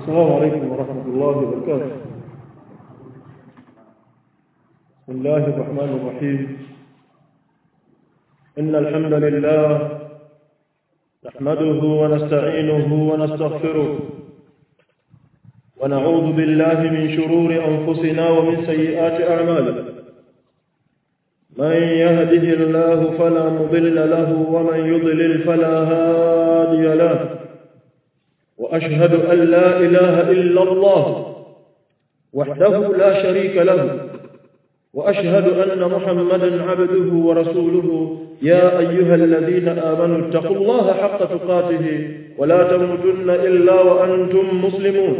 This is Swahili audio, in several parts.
السلام عليكم ورحمة الله وبركاته بسم الله الرحمن الرحيم إن الحمد لله نحمده ونستعينه ونستغفره ونعوذ بالله من شرور أنفسنا ومن سيئات أعمالنا من يهده الله فلا مضل له ومن يضلل فلا هادي له وأشهد أن لا إله إلا الله وحده لا شريك له وأشهد أن محمدا عبده ورسوله يا أيها الذين آمنوا اتقوا الله حق تقاته ولا تموتن إلا وأنتم مسلمون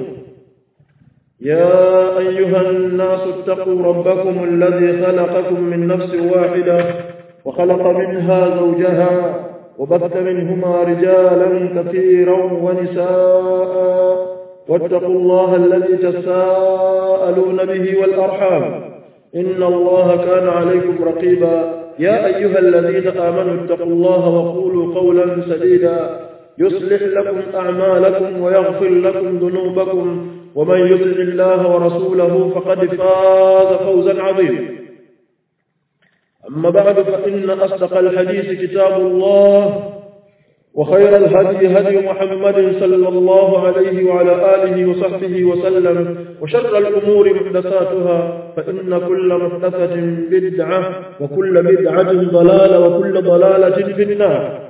يا أيها الناس اتقوا ربكم الذي خلقكم من نفس واحدة وخلق منها زوجها وبث منهما رجالا كثيرا ونساء واتقوا الله الذي تساءلون به والأرحام إن الله كان عليكم رقيبا يا أيها الذين آمنوا اتقوا الله وقولوا قولا سديدا يصلح لكم أعمالكم ويغفر لكم ذنوبكم ومن يطع الله ورسوله فقد فاز فوزا عظيما أما بعد فإن أصدق الحديث كتاب الله وخير الهدي هدي محمد صلى الله عليه وعلى آله وصحبه وسلم وشر الأمور محدثاتها فإن كل محدثة بدعة وكل بدعة ضلالة وكل ضلالة في النار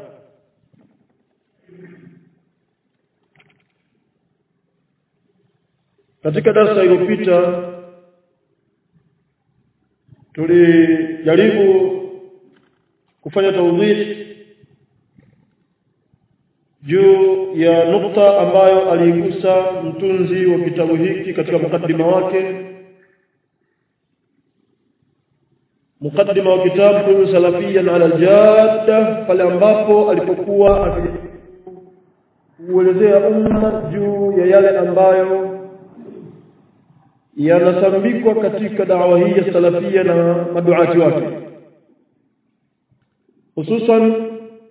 katika darasa iliyopita tulijaribu kufanya tawdih juu ya nukta ambayo aliigusa mtunzi wa kitabu hiki katika mukaddima wake mukaddima wa kitabu salafiyan ala aljadda pale ambapo alipokuwa kuelezea umma juu ya yale ambayo yanasambikwa katika dawa hii ya salafia na maduati wake hususan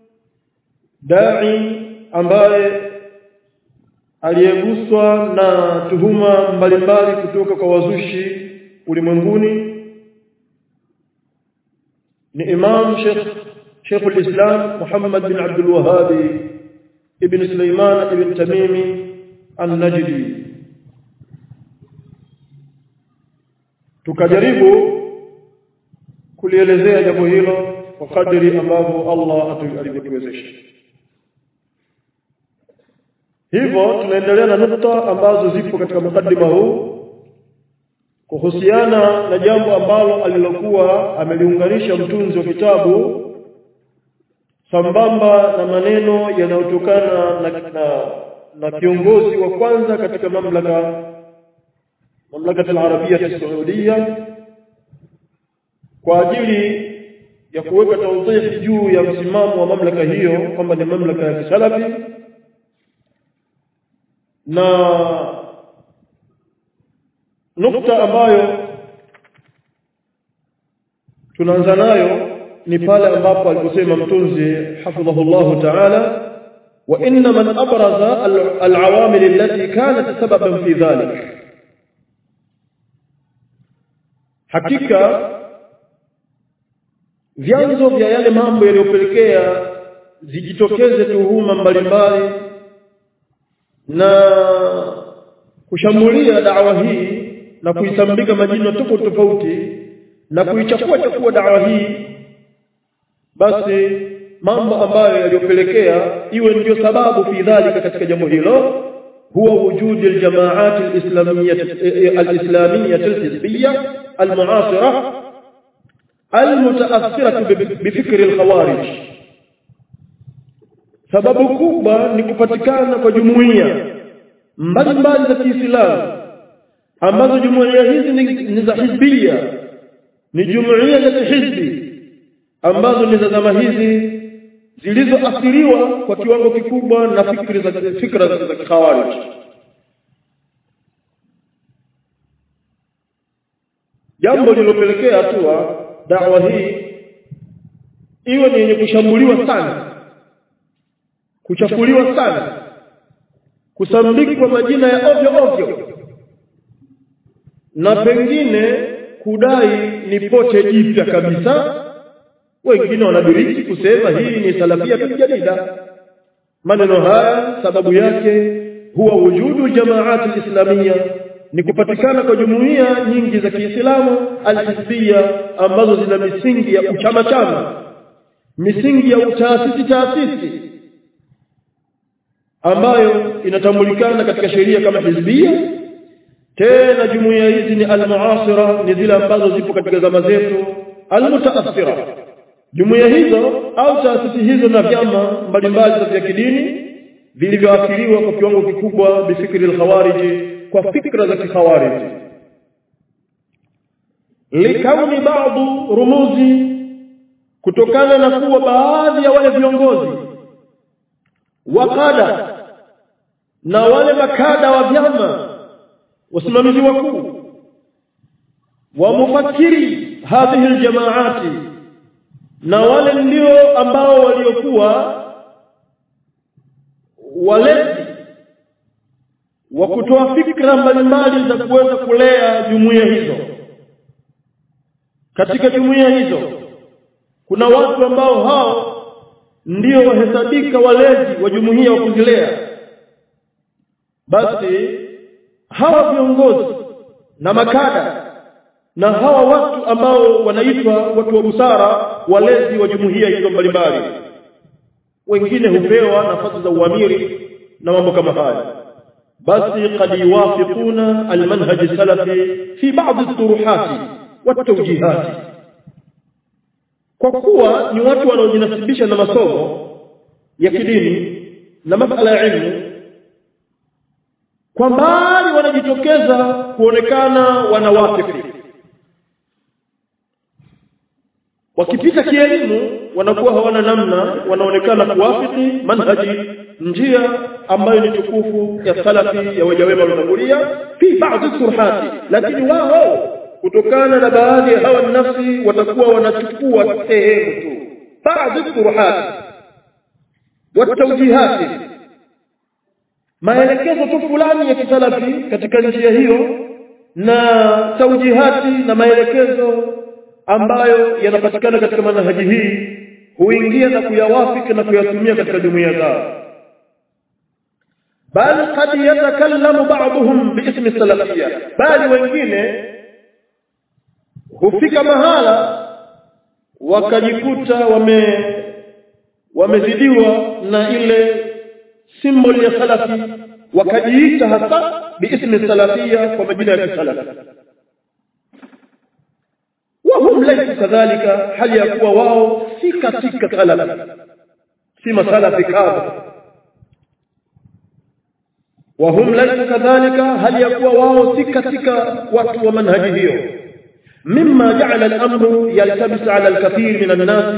dai ambaye aliyeguswa na tuhuma mbalimbali kutoka kwa wazushi ulimwenguni ni Imam Sheikh Sheikh al-Islam Muhammad bin Abdul Wahhab ibn Sulaiman ibn Tamimi an-Najdi tukajaribu kulielezea jambo hilo kwa kadri ambavyo Allah alivyotuwezesha hivyo tunaendelea na nukta ambazo zipo katika mukaddima huu kuhusiana na jambo ambalo alilokuwa ameliunganisha mtunzi wa kitabu sambamba na maneno yanayotokana na, na, na kiongozi wa kwanza katika mamlaka mamlaka al-Arabia al-Saudia kwa ajili ya kuweka tawdih juu ya msimamo wa mamlaka hiyo kwamba ni mamlaka ya kisalafi na nukta ambayo tunaanza nayo ni pale ambapo aliposema mtunzi hafidhahullah ta'ala wa inna man abraza al-awamil allati kanat sababan fi dhalik hakika vyanzo vya yale mambo yaliyopelekea zijitokeze tuhuma mbalimbali na kushambulia dawa hii na kuisambika majina tofauti tofauti na kuichafua chafua dawa hii basi mambo ambayo yaliyopelekea iwe ndiyo sababu fi dhalika katika jambo hilo huwa wujudi aljamaat alislamiyyah alislamiyyah alhizbiyyah almuasira almutaathirah bifikr alkhawarij sababu kubwa ni kupatikana kwa jumuiya mbalimbali za Kiislamu ambazo jumuiya hizi ni, ni za hizbia ni jumuiya za hizbi ambazo ni za zama hizi zilizoathiriwa kwa kiwango kikubwa na fikri za fikra za, za khawarij jambo lililopelekea hatua dawa hii iwe ni yenye kushambuliwa sana kuchafuliwa sana kusambikwa majina ya ovyo ovyo na pengine kudai ni pote jipya kabisa wengine wanadiriki kusema hii ni salafia jadida maneno haya sababu yake huwa wujudu jamaati islamia ni kupatikana kwa jumuiya nyingi za Kiislamu alhizbia ambazo zina misingi ya uchama chama misingi ya utaasisi taasisi ambayo inatambulikana katika sheria kama hizbia tena jumuiya hizi ni almuasira ni zile ambazo zipo katika zama zetu almutaathira jumuiya hizo au taasisi hizo na vyama mbalimbali vya kidini vilivyoathiriwa kwa kiwango kikubwa bifikri alkhawarij kwa fikra za kikhawarij likauni baadhi rumuzi kutokana na kuwa baadhi ya wale viongozi wakada na wale makada wa vyama wasimamizi wakuu wa mufakkiri hadhihi aljamaati na wale ndio ambao waliokuwa walezi wa kutoa fikra mbalimbali za kuweza kulea jumuiya hizo katika jumuiya hizo kuna watu ambao hao ndio wahesabika walezi wa jumuiya wa kuzilea basi hawa viongozi na makada na hawa watu ambao wanaitwa watu wa busara walezi wa jumuiya hizo mbalimbali wengine hupewa nafasi za uamiri na mambo kama haya basi qad yuwafiquna almanhaj salafi fi ba'd at-turuhat wat-tawjihat kwa kuwa ni watu wanaojinasibisha na masomo ya kidini na masala ya ilmu kwa mbali wanajitokeza kuonekana wanawafiki wakipita kielimu wanakuwa hawana namna wanaonekana kuwafiki manhaji njia ambayo ni tukufu ya salafi ya waja wema waliotangulia fi baadhi surhati lakini wao kutokana na baadhi ya hawa nafsi watakuwa wanachukua sehemu tu baadhi surhati watawjihati maelekezo tu fulani ya kisalafi katika njia hiyo na taujihati na maelekezo ambayo yanapatikana katika manhaji hii huingia na kuyawafiki na kuyatumia katika jumuiya zao bal qad yatakallamu ba'dhum biismi salafiyya bali wengine hufika mahala wakajikuta wame wamezidiwa na ile symbol ya salafi wakajiita hasa biismi salafia kwa majina ya kisalafi wahum laysa kadhalika hali ya kuwa wao si katika salafi si masalafi kadha wahum laysa kadhalika hali ya kuwa wao si katika watu wa manhaji hiyo mimma ja'ala al-amru yaltabis 'ala al-kathir min an-nas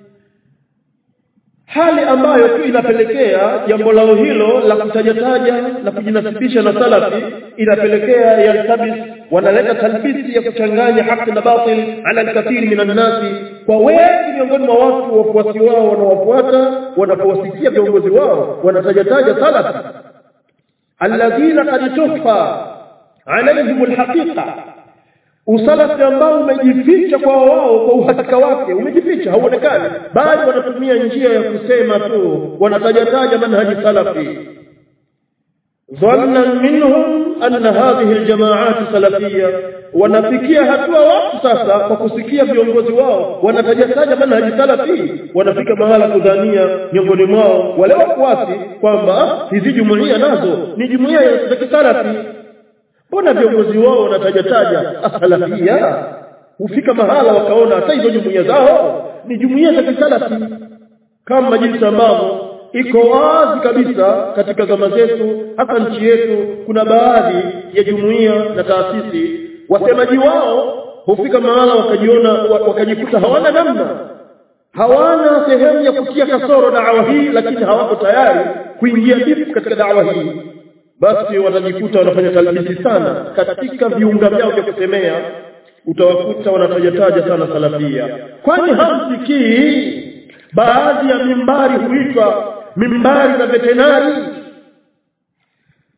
hali ambayo tu inapelekea jambo lao hilo la kutajataja na kujinasibisha na salafi inapelekea yaltabis wanaleta talbisi ya kuchanganya haki na batil ala alkathiri min annasi kwa wengi miongoni mwa watu wafuasi wao wanawafuata wanapowasikia viongozi wao wanatajataja salafi alladhina qad tukhfa alaihim alhaqiqa usalafi ambao umejificha kwa wao kwa uhakika wake umejificha hauonekani bali wanatumia njia ya kusema tu wanatajataja manhaji salafi dhanna minhum anna hadhihi aljamaat salafia wanafikia hatua watu sasa kwa kusikia viongozi wao wanatajataja manhaji salafi wanafika mahala kudhania miongoni mwao wale wafuasi kwamba hizi jumuiya nazo ni jumuiya za kisalafi mbona viongozi wao wanatajataja asalafia hufika mahala wakaona hata hizo jumuiya zao ni jumuiya za kisalafi kama jinsi ambavyo iko wazi kabisa katika zama zetu hata nchi yetu kuna baadhi ya jumuiya na taasisi wasemaji wao hufika mahala wakajiona wakajikuta hawana namna hawana sehemu ya kutia kasoro dawa hii lakini hawako tayari kuingia bifu katika dawa hii basi watajikuta wanafanya talbisi sana katika viunga vyao vya kusemea utawakuta wanatajataja sana salafia kwani hamsikii baadhi ya mimbari huitwa mimbari za vetenari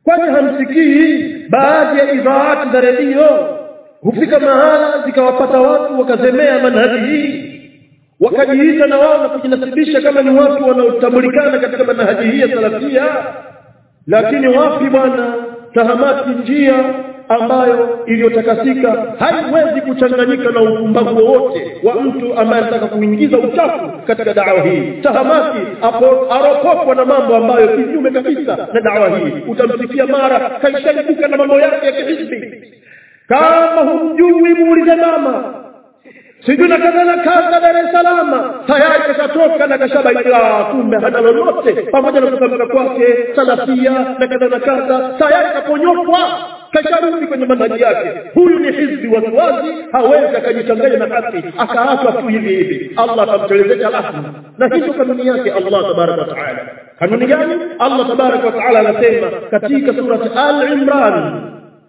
kwani hamsikii baadhi ya idhaati za redio hufika mahala zikawapata watu wakazemea manhaji hii wakajiita na wao na kujinasibisha kama ni watu wanaotambulikana katika manhaji hii ya salafia lakini wapi bwana tahamati njia ambayo iliyotakasika haiwezi kuchanganyika na upumbavu wowote wa mtu ambaye anataka kuingiza uchafu katika dawa hii tahamati apo aropokwa na mambo ambayo kinyume kabisa na dawa hii utamsikia mara kaishaibuka na mambo yake ya kihisbi kama humjui muulize mama sijui na kadha na kadha Dar es Salaam tayari kashatoka na kashabaika kumbe hana lolote pamoja na kutamka kwake salafia na kadha na kadha tayari kaponyokwa kasharudi kwenye manhaji yake huyu ni hizbi wasiwasi hawezi akajichanganya na haki akaachwa tu hivi hivi Allah atamtelezesha lahma na hizo kanuni yake Allah tabaraka wa taala kanuni gani Allah tabaraka wa taala anasema katika surati al-Imran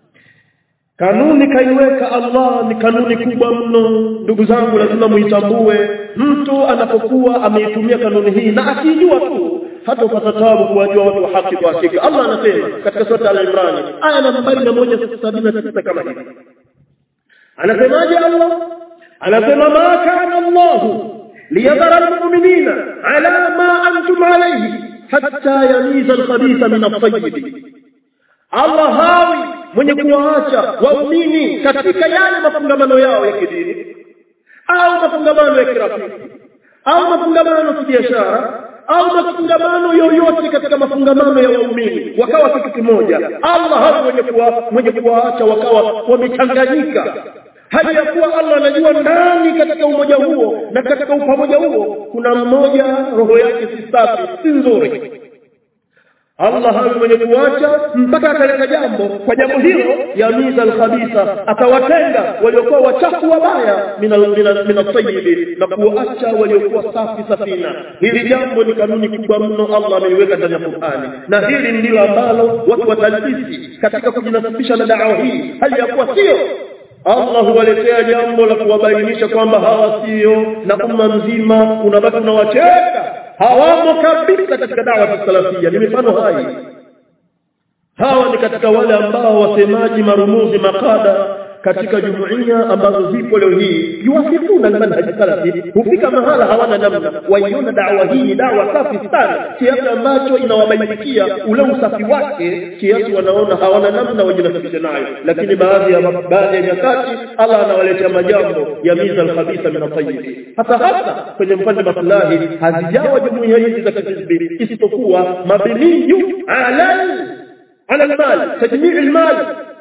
Kanuni kaiweka Allah ni kanuni kubwa mno ndugu zangu lazima muitambue mtu anapokuwa ameitumia kanuni hii na akijua tu hata upata tabu kuwajua watu wa haki kwa hakika Allah anasema katika sura al-Imran aya nambari 179 kama hivi Anasemaje Allah anasema ma kana Allah liyadhara al-mu'minina ala ma antum alayhi hatta yamiza al-khabitha min at-tayyib Allah hawi mwenye kuwaacha waumini katika yale mafungamano yao ya kidini au mafungamano ya kirafiki au mafungamano ya kibiashara au mafungamano yoyote katika mafungamano ya waumini wakawa kitu kimoja Allah hawi mwenye kuwa mwenye kuwaacha wakawa wamechanganyika hali ya kuwa Allah anajua ndani katika umoja huo na katika upamoja huo kuna mmoja roho yake si safi si nzuri Allah hawi mwenye kuacha mpaka akaleta jambo kwa jambo hilo ya miza alkhabitha atawatenga waliokuwa wachafu wabaya min at-tayyib na kuacha waliokuwa safi safina hili jambo ni kanuni kubwa mno Allah ameiweka ndani ya Qur'ani na hili ndilo ambalo watu watalisi katika kujinasibisha na dawa hii hali ya kuwa sio Allah huwaletea jambo la kuwabainisha kwamba hawa sio na umma mzima unabaki unawacheka hawamo kabisa katika dawa ya salafia ni mifano hai hawa ni katika wale ambao wasemaji marumuzi makada katika jumuiya ambazo zipo leo hii yuwafifuna manhaji salafi hufika mahala hawana namna waiona dawa hii ni dawa safi sana kiasi ambacho inawabainikia ule usafi wake kiasi wanaona hawana namna wajinasibishe nayo lakini baadhi ya baadhi ya nyakati Allah anawaletea majambo ya miza alkhabitha min at-tayyib hata hata kwenye mpande maslahi hazijawa jumuiya hizi za kihizbi isipokuwa mabniyu ala ala almal tajmii almal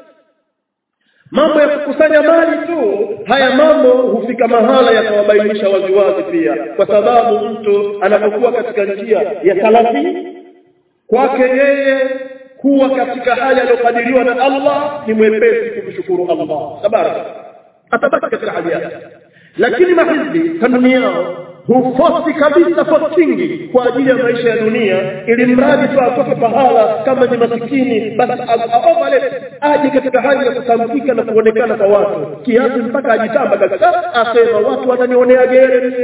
mambo ya kukusanya mali tu haya mambo hufika mahala yakawabainisha waziwazi pia kwa sababu mtu anapokuwa katika njia ya salafi kwake yeye kuwa katika hali aliyokadiriwa na Allah ni mwepesi kumshukuru Allah tabaraka atabaki katika hali yake lakini mahizbi kanuni yao hufosi kabisa fosingi kwa ajili ya maisha ya dunia ili mradi tu atoke pahala kama ni masikini basi aovalete aje katika hali ya kutamkika na kuonekana kwa watu kiasi mpaka ajitamba kabisa asema watu wananionea gere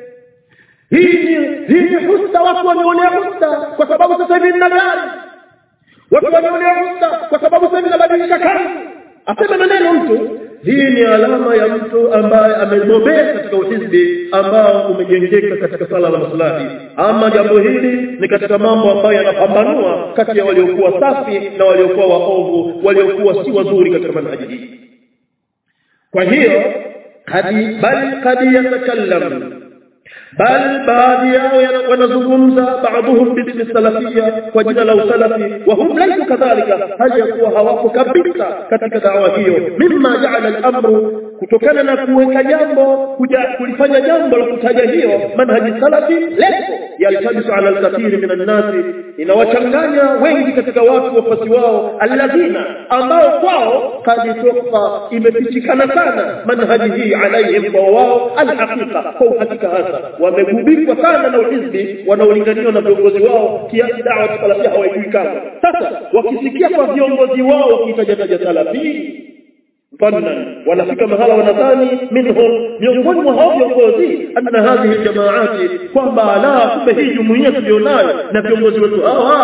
hii ni hii ni husta watu wanionea husta kwa sababu sasa hivi nina gari watu wanionea husta kwa sababu sasa hivi nabadilisha kazi asema maneno mtu hii ni alama ya mtu ambaye amebobea katika uhizbi ambao umejengeka katika sala la maslahi ama jambo hili ni katika mambo ambayo yanapambanua kati ya waliokuwa safi na waliokuwa waovu waliokuwa si wazuri katika manhaji hii kwa hiyo hadi bali kadi yatakallam bal baadhi yao wanazungumza baadhuhum bismi salafia kwa jina la usalafi wa hum laysu kadhalika hali ya kuwa hawapo kabisa katika dawa hiyo mimma jaala al-amru kutokana na kuweka jambo kuja kulifanya jambo la kutaja hiyo manhaji salafi lepo yaltabisu ala al-kathiri min an-nasi inawachanganya wengi katika watu wafasi wao alladhina ambao kwao kaditoka imepichikana sana manhaji hii alaihim kwa wao alhaqiqa kwa uhakika hasa wamegubikwa sana na uhizbi wanaolinganiwa na viongozi wao kiasi dawa salafia hawajui kama sasa wakisikia kwa viongozi wao wakitajataja salafi mfano wanafika mahala wanadhani minhum miongoni mwa hao viongozi anna hadhihi jamaati kwamba la kumbe hii jumuiya tulionayo na viongozi wetu hawa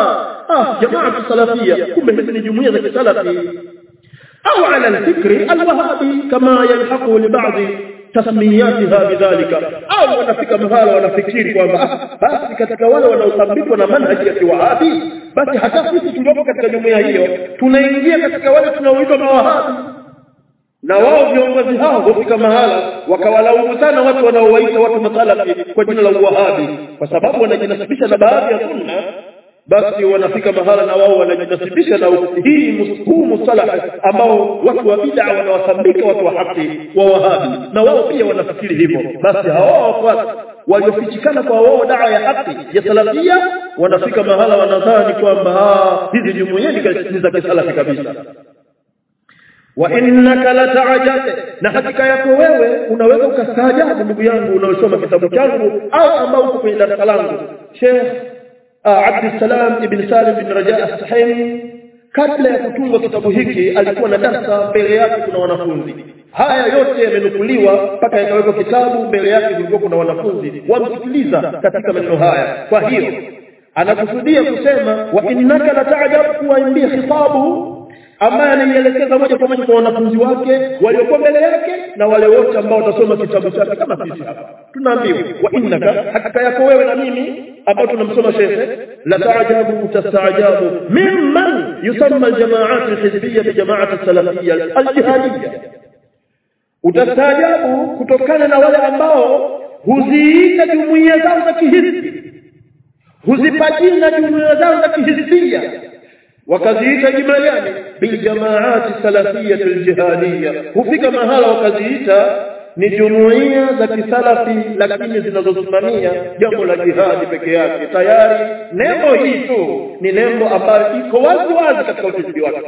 ah jamaa salafia kumbe hizi ni jumuiya za kisalafi au ala alfikri alwahabi kama yalhaqu li ba'dhi tasmiyatiha bidhalika au wanafika mahala wanafikiri kwamba ah, basi katika wale wanaosambikwa na manhaji ya kiwahabi basi hata sisi tuliopo katika jumuiya hiyo tunaingia katika wale tunaoitwa mawahabi na wao viongozi hao hufika mahala wakawalaumu sana watu wanaowaita watu masalafi kwa jina la uwahabi kwa sababu wanajinasibisha na baadhi ya sunna basi wanafika mahala na wao wanajinasibisha na hii huu musalaha ambao watu wa bid'a wanawasambika watu wa haki wa wahabi na wao pia wanafikiri hivyo basi hao wafuasi waliofichikana kwa wao dawa ya haki ya salafia wanafika mahala wanadhani kwamba hizi jumuiya ni za kisalafi kabisa wa innaka lata'jab na hakika yako wewe unaweza ukastaajabu ndugu yangu unaosoma kitabu changu au ambao uko kwenye darasa langu Sheikh Abdul Salam ibn Salim bin Raja as-Sahimi kabla ya kutungwa kitabu hiki alikuwa na darasa mbele yake kuna wanafunzi haya yote yamenukuliwa mpaka yakawekwa kitabu mbele yake kulikuwa kuna wanafunzi wamsikiliza katika maneno haya kwa hiyo anakusudia kusema wa innaka lata'jab kuwaimbia khitabu ambaye anaielekeza moja kwa moja kwa wanafunzi wake waliokuwa mbele yake na wale wote ambao watasoma kitabu chake kama sisi hapa tunaambiwa wa innaka hakika yako wewe na mimi ambao tunamsoma shekhe la taajabu utastaajabu mimman yusamma aljamaat alhizbiyya bi jamaat alsalafiyya aljihadiyya utastaajabu kutokana na wale ambao huziita jumuiya zao za kihisbi huzipa jina jumuiya zao za kihisbia wakaziita jina gani biljamaati salafiyya aljihadiyya hufika mahala wakaziita ni jumuiya za kisalafi lakini zinazosimamia jambo la jihadi peke yake tayari nembo hii tu ni nembo ambayo iko wazi wazi katika utafiti wake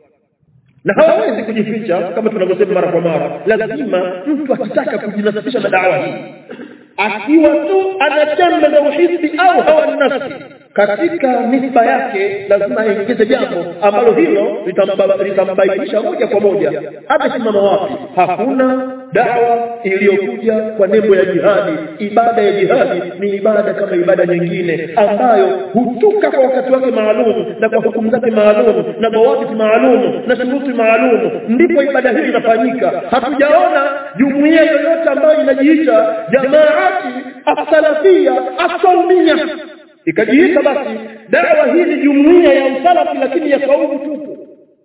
na hawawezi kujificha kama tunavyosema mara kwa mara lazima mtu akitaka kujinasibisha na dawa hii akiwa tu ana chembe za uhisi au hawa nafsi katika nisba yake lazima aingize jambo ambalo hilo litambainisha moja kwa moja amesimama wapi hakuna dawa iliyokuja kwa nembo ya jihadi ibada ya jihadi ni ibada kama ibada nyingine ambayo hutuka kwa wakati wake maalum na kwa hukumu zake maalum na mawaqiti maalum na shuruti maalum ndipo ibada hii inafanyika hatujaona jumuiya yoyote ambayo inajiita jamaati as-salafia as-saumia ikajiita basi dawa hii ni jumuiya ya usalafi lakini ya kaumu tupu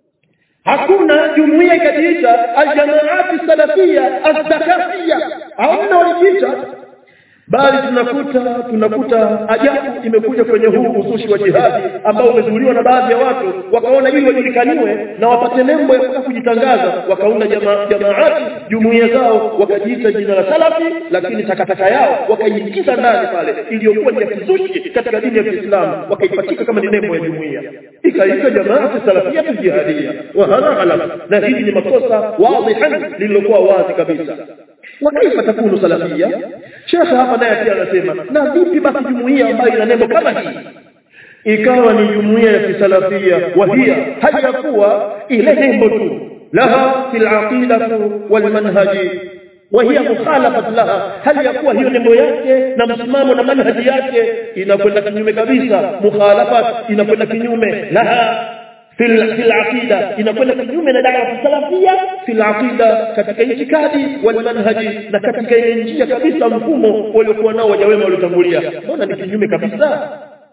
hakuna jumuiya ikajiita aljamaati salafia azdakafia hauna walijiita bali tunakuta tunakuta ajabu imekuja kwenye huu uzushi wa jihadi ambao umezuliwa na baadhi ya watu wakaona ili wajulikaniwe na wapate nembo ya kutaka kujitangaza wakaunda jamaa jamaati jumuiya zao wakajiita jina la salafi lakini takataka yao wakaiingiza ndani pale iliyokuwa ni ya kizushi katika dini ya Kiislamu wakaipatika kama ni nembo ya jumuiya ikaitwa jamaati salafia jihadia wa hadha ghalab na hili ni makosa wadhihan lililokuwa wazi kabisa wakaifa takunu salafia shekhe hapa naye pia anasema na vipi basi jumuiya ambayo ina nembo kama hii ikawa ni jumuiya ya kisalafia wahia hali ya kuwa ile nembo tu laha fil aqidatu wal manhaji وهي مخالفه لها هل يكون hiyo nembo yake na msimamo na manhaji yake inakwenda kinyume kabisa mukhalafat inakwenda kinyume laha fil fil aqida inakwenda kinyume na dawa salafia fil aqida katika itikadi wal manhaji na katika ile njia kabisa mfumo waliokuwa nao waja wema waliotangulia mbona ni kinyume kabisa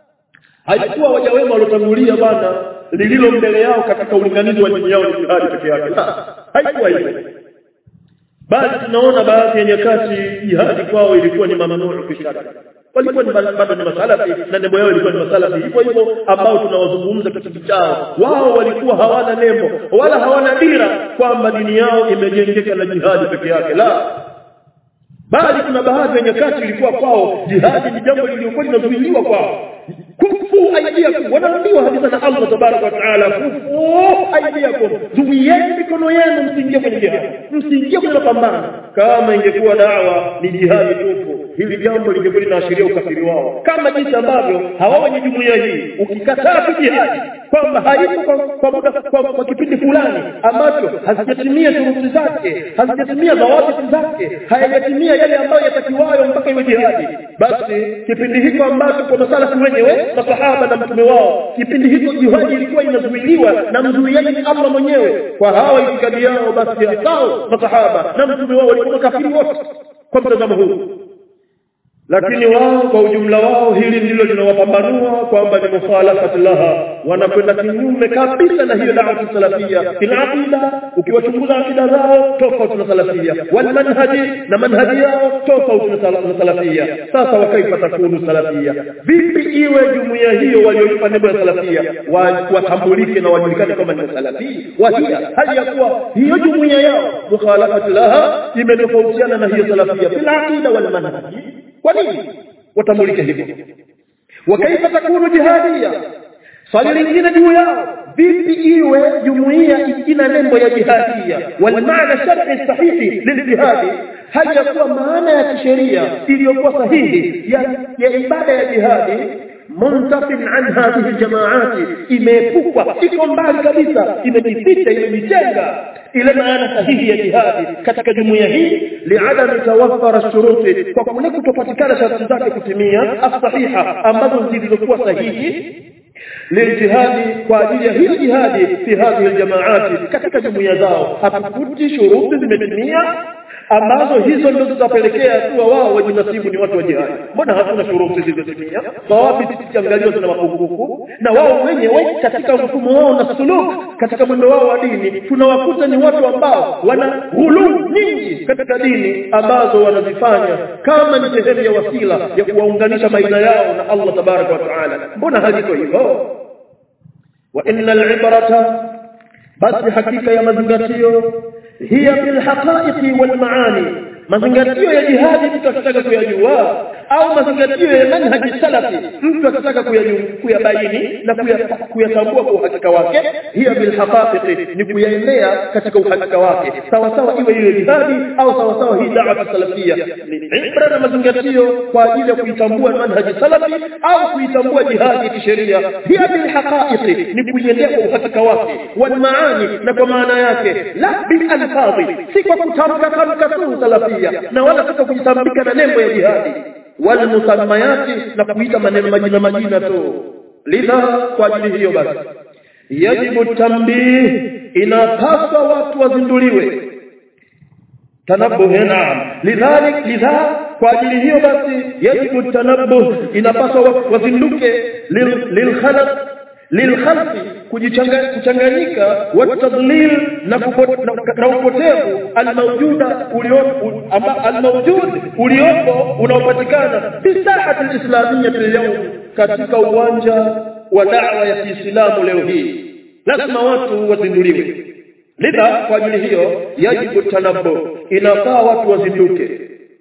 haikuwa waja wema waliotangulia bana lililo mbele yao katika ulinganizi wa dini yao ni jihadi peke yake haikuwa hivyo bali tunaona baadhi ya nyakati jihadi kwao ilikuwa ni mamnuu kishari walikuwa ni bado ni masalafi na nembo yao ilikuwa ni masalafi hivyo hivyo ambao tunawazungumza katika chao wao walikuwa hawana nembo wala hawana dira kwamba dini yao imejengeka na jihadi peke yake la bali kuna baadhi ya nyakati ilikuwa kwao jihadi ni jambo lililokuwa linazuiliwa kwao kufu aidiakum wanaambiwa kabisa na Allah tabaraka wa taala kufu aidiakum zuieni mikono yenu msiingie kwenye jihadi msiingie kwenye mapambano kama ingekuwa dawa ni jihadi tupu hili jambo lingekuwa linaashiria ukafiri wao kama jinsi ambavyo hawa wenye jumuiya hii ukikataa tu jihadi kwamba haipo kwa, kwa, muda, kwa, kwa kipindi fulani ambacho hazijatimia shuruti zake hazijatimia dhawabiti zake hayajatimia yale ambayo yatakiwayo mpaka iwe jihadi basi kipindi hiko ambacho kwa masalafu wenyewe masahaba na mtume wao kipindi hiko jihadi ilikuwa inazuiliwa na mzuiaji ni Allah mwenyewe kwa hawa itikadi yao basi hao masahaba na mtume wao walikuwa kafiri wote kwa mtazamo huu lakini wao kwa ujumla wao hili ndilo linawapambanua kwamba ni mukhalafat laha wanakwenda kinyume kabisa na hiyo da'wa salafia fil aqida ukiwachunguza akida zao tofauti na salafia wal manhaji na manhaji yao tofauti na salafia sasa wakaifa takunu salafia vipi iwe jumuiya hiyo walioipa nembo ya salafia watambulike na wajulikane kama ni salafia wahia hali ya kuwa hiyo jumuiya yao mukhalafat laha imetofautiana na hiyo salafia fil aqida wal manhaji kwa nini watambulike hivyo wakaifa takunu jihadia swali lingine juu yao vipi iwe jumuiya ina nembo ya jihadia wal maana shar'i sahihi liljihadi hali ya kuwa maana ya kisheria iliyokuwa sahihi ya, ya ibada ya jihadi muntafin an hadhihi aljamaati imeepukwa iko mbali kabisa imejificha imejitenga ile maana sahihi ya jihadi katika jumuiya hii liadami tawaffara shuruti kwa kule kutopatikana sharti zake kutimia as-sahiha ambazo zilizokuwa sahihi liljihadi kwa ajili ya hiyo jihadi fi hadhihi aljamaati katika jumuiya zao hakukuti shuruti zimetimia ambazo hizo ndizo zitapelekea kuwa wao wajinasibu ni watu wa jihadi mbona hakuna shuruti zilizotimia sawabi zikiangaliwa zina mapungufu na wao wenyewe katika mfumo wao na suluk katika mwendo wao wa dini tunawakuta ni watu ambao wana ghuluu nyingi katika dini ambazo wanazifanya kama ni sehemu ya wasila ya kuwaunganisha baina yao na Allah tabaraka wa taala mbona haliko hivyo wa innal ibrata basi hakika ya mazingatio hiya bil haqa'iqi wal maani mazingatio ya jihadi mtu akitaka kuyajua au mazingatio ya manhaji salafi mtu akitaka kuyabaini na kuyatambua kwa uhakika wake hiya bil haqa'iqi ni kuyaendea katika uhakika wake sawa sawa iwe ile jihadi au sawa sawa hii da'wa salafia ni ibra na mazingatio kwa ajili ya kuitambua manhaji salafi au kuitambua jihadi kisheria hiya bil haqa'iqi ni kuiendea kwa uhakika wake wal maani na kwa maana yake la bil alfadhi si kwa kutamka tamka tu salafia na wala sio kujitambika na nembo ya jihadi wala musammayati na kuita maneno majina majina tu lidha kwa ajili hiyo basi yajibu tambih inapaswa watu wazinduliwe tanabuh naam lidhalik lidha kwa ajili hiyo basi yajibu tanabuh inapaswa wazinduke lilkhalaq lilkhalqi kuchanganyika watadlil na na upotevu almawjuda uliopo almawjud uliopo unaopatikana fi sahati alislamiyya leo katika uwanja wa da'wa ya Kiislamu leo hii lazima watu wazinduliwe lidha kwa ajili hiyo yajibu tanabbu inafaa watu wazinduke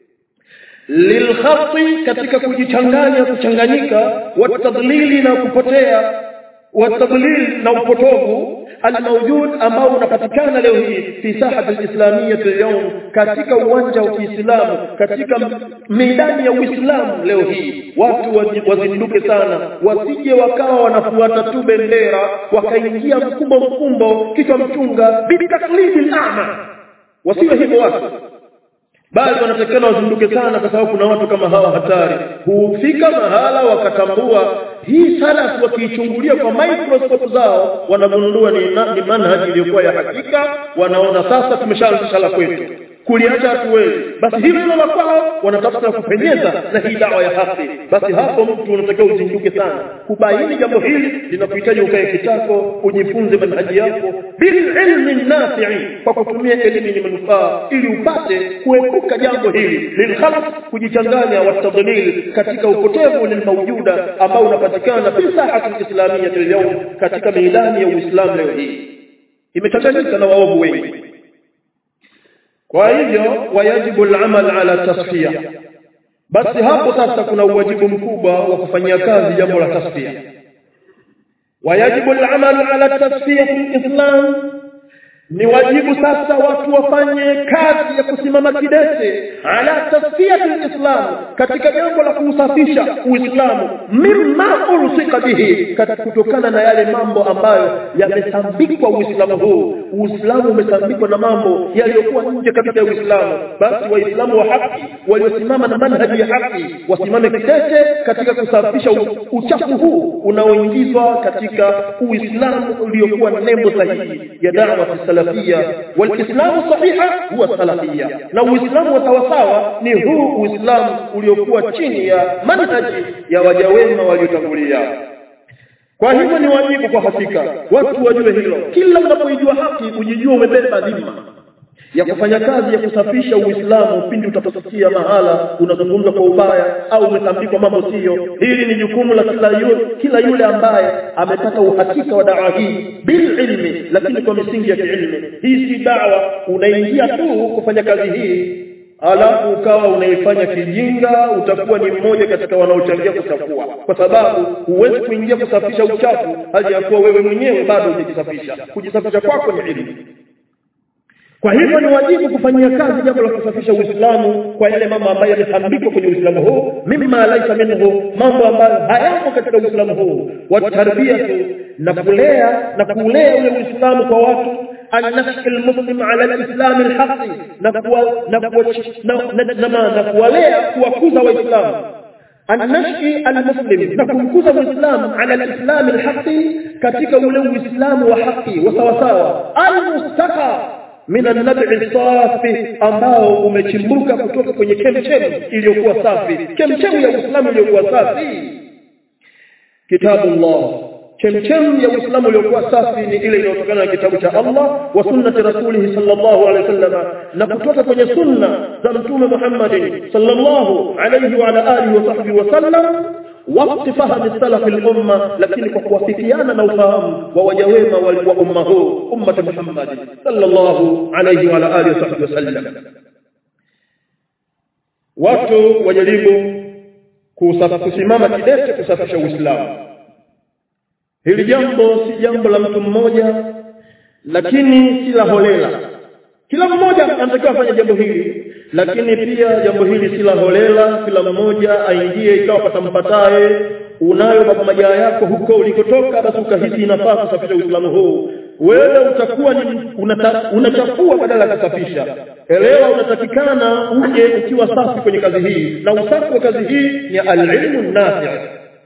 lilkhati katika kujichanganya kuchanganyika watadlili na kupotea watadlil na upotovu almawjud ambao unapatikana leo hii fi sahati alislamiyya leo katika uwanja wa Kiislamu katika midani ya Uislamu leo hii watu wazinduke sana wasije wakawa wanafuata tu bendera wakaingia mkumbo mkumbo kichwa mchunga bitaklidi ama wasiwe hivyo watu bali wanatakana wazinduke sana kwa sababu kuna watu kama hawa hatari hufika mahala wakatambua hii salaf wakiichungulia kwa microscope zao wanagundua ni, ni manhaji iliyokuwa ya hakika wanaona sasa tumeshaanzisha la kwetu kuliacha hatuwezi basi hivyo na kwao wanatafuta kupenyeza na hii dawa ya haki basi hapo mtu unatakiwa uzinduke sana kubaini jambo hili linakuhitaji ukae kitako ujifunze manhaji yako bil ilmi nafi'i kwa kutumia elimu yenye manufaa ili upate kuepuka jambo hili lilkhalaq kujichanganya watadlil katika upotevu lilmawjuda ambao unapatikana fi sahati islamiyya leo katika midani ya Uislamu leo hii imechanganyika na waovu wengi kwa hivyo wajibu al-amal ala tasfiya basi hapo sasa kuna uwajibu mkubwa wa kufanyia kazi jambo la tasfiya wajibu al-amal ala tasfiya fi islam ni wajibu sasa watu wafanye kazi ya kusimama kidete ala tasfiyati alislam katika jambo la kuusafisha uislamu mimma ulsika bihi kutokana na yale mambo ambayo yamesambikwa uislamu huu uislamu umesambikwa na mambo yaliyokuwa nje kabisa ya uislamu basi waislamu wa haki waliosimama na manhaji ya haki wasimame kidete katika kusafisha uchafu huu unaoingizwa katika uislamu uliokuwa nembo sahihi ya da'wa salafia walislamu sahiha huwa salafia na uislamu wa sawasawa ni huu uislamu uliokuwa chini ya manhaji ya waja wema waliotangulia kwa hivyo ni wajibu kwa hakika watu wajue hilo kila unapoijua haki ujijua umebeba dhima ya kufanya kazi ya kusafisha Uislamu pindi utaposikia mahala unazungumza kwa ubaya au umetambikwa mambo sio. Hili ni jukumu la kila yule, kila yule ambaye amepata uhakika wa dawa hii bil ilmi, lakini kwa misingi ya kiilmi. Hii si dawa unaingia tu kufanya kazi hii alafu ukawa unaifanya kijinga, utakuwa ni mmoja katika wanaochangia kuchafua, kwa sababu huwezi kuingia kusafisha uchafu hali ya kuwa wewe mwenyewe bado hujisafisha. Kujisafisha kwako ni ilmu. Kwa hivyo ni wajibu kufanyia kazi jambo la kusafisha Uislamu kwa yale mambo ambayo yamesambikwa kwenye Uislamu huu, mimma laisa minhu, mambo ambayo hayamo katika Uislamu huu, watarbiyatu na kulea na kulea ule Uislamu kwa watu anashki almuslim ala alislam alhaqi na kuwa na kuwa na kuwalea kuwakuza waislamu anashki almuslim na kumkuza muislam ala alislam alhaqi katika ule uislamu wa haki wa sawa sawa almustaqa min an-nab'i safi ambao umechimbuka kutoka kwenye chemchem iliyokuwa safi chemchem ya Uislamu iliyokuwa safi kitabullah chemchem ya Uislamu iliyokuwa safi ni ile inayotokana na kitabu cha Allah wa sunnati rasulih sallallahu alaihi wasallam na kutoka kwenye sunna za mtume Muhammad sallallahu alaihi wa ala alihi wa sahbihi wasallam وقت فهم السلف الأمة لكن كوافقيانا na ufahamu wa waja wema wa umma huu ummat Muhammad sallallahu alayhi wa alihi wasallam watu wajaribu kusimama kidete kusafisha Uislamu hili jambo si jambo la mtu mmoja lakini si la holela kila mmoja anatakiwa afanye jambo hili lakini pia jambo hili si la holela kila mmoja aingie ikawa patampataye unayo baba majaa yako huko ulikotoka basi ukahisi inafaa kusafisha Uislamu huu wewe utakuwa ni unata, unachafua badala ya kusafisha elewa unatakikana uje ukiwa safi kwenye kazi hii na usafi wa kazi hii ni al-ilmu nafi'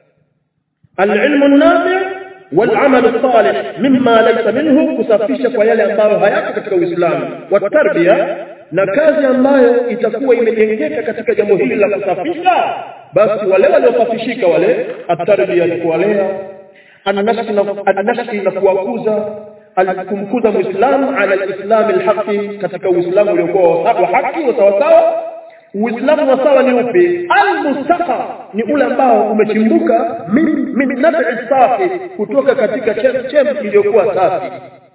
al-ilmu nafi' والعمل الصالح مما ليس منه kusafisha kwa yale ambayo hayako katika Uislamu watarbia na kazi ambayo itakuwa imejengeka katika jambo hili la kusafisha basi wale waliosafishika wale atarbia ni kuwalea anashki na anashki na kuwakuza kumkuza muislamu ala alislam alhaqi katika uislamu uliokuwa wa haki wa sawa sawa Uislamu wa sawa ni upi? Al-mustaqa ni ule ambao umechimbuka min min nafi safi kutoka katika chemchem iliyokuwa safi.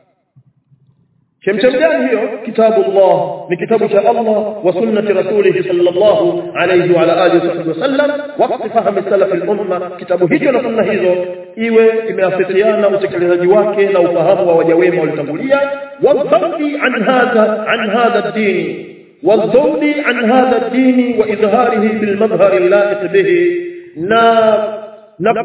Chemchem gani hiyo? Kitabu Allah ni kitabu cha Allah wa sunnati rasulih sallallahu alayhi wa ala alihi wasallam waqti fahamu salaf al-umma. Kitabu hicho na sunna hizo iwe imeafikiana utekelezaji wake na ufahamu wa waja wema walitangulia wa dhambi an hadha an hadha ad-din والذود عن هذا الدين وإظهاره بالمظهر اللائق به na na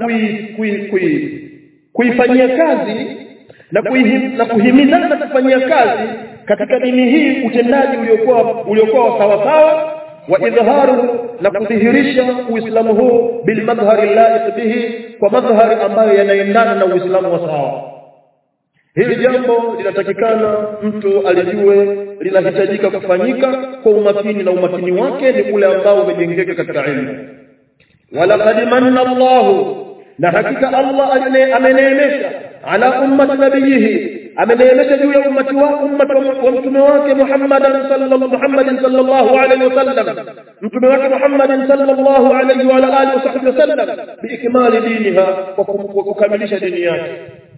kuifanyia kazi na kuihim, na kuhimizana kufanyia kazi katika dini hii utendaji uliokuwa uliokuwa sawa sawa wa idharu na kudhihirisha uislamu huu bil madhhari laiq bihi kwa madhhari ambayo yanaendana na uislamu wa sawa Hili jambo linatakikana mtu alijue linahitajika kufanyika kwa umakini na umakini wake ni ule ambao umejengeka katika ilmu. Walaqad manna Allahu na hakika Allah ameneemesha ala ummati nabiyihi ameneemesha juu ya ummati wa ummati wa mtume wake Muhammad sallallahu Muhammad sallallahu alaihi wasallam mtume wake Muhammad sallallahu alaihi wa alihi wasallam biikmali diniha kwa kukamilisha dini yake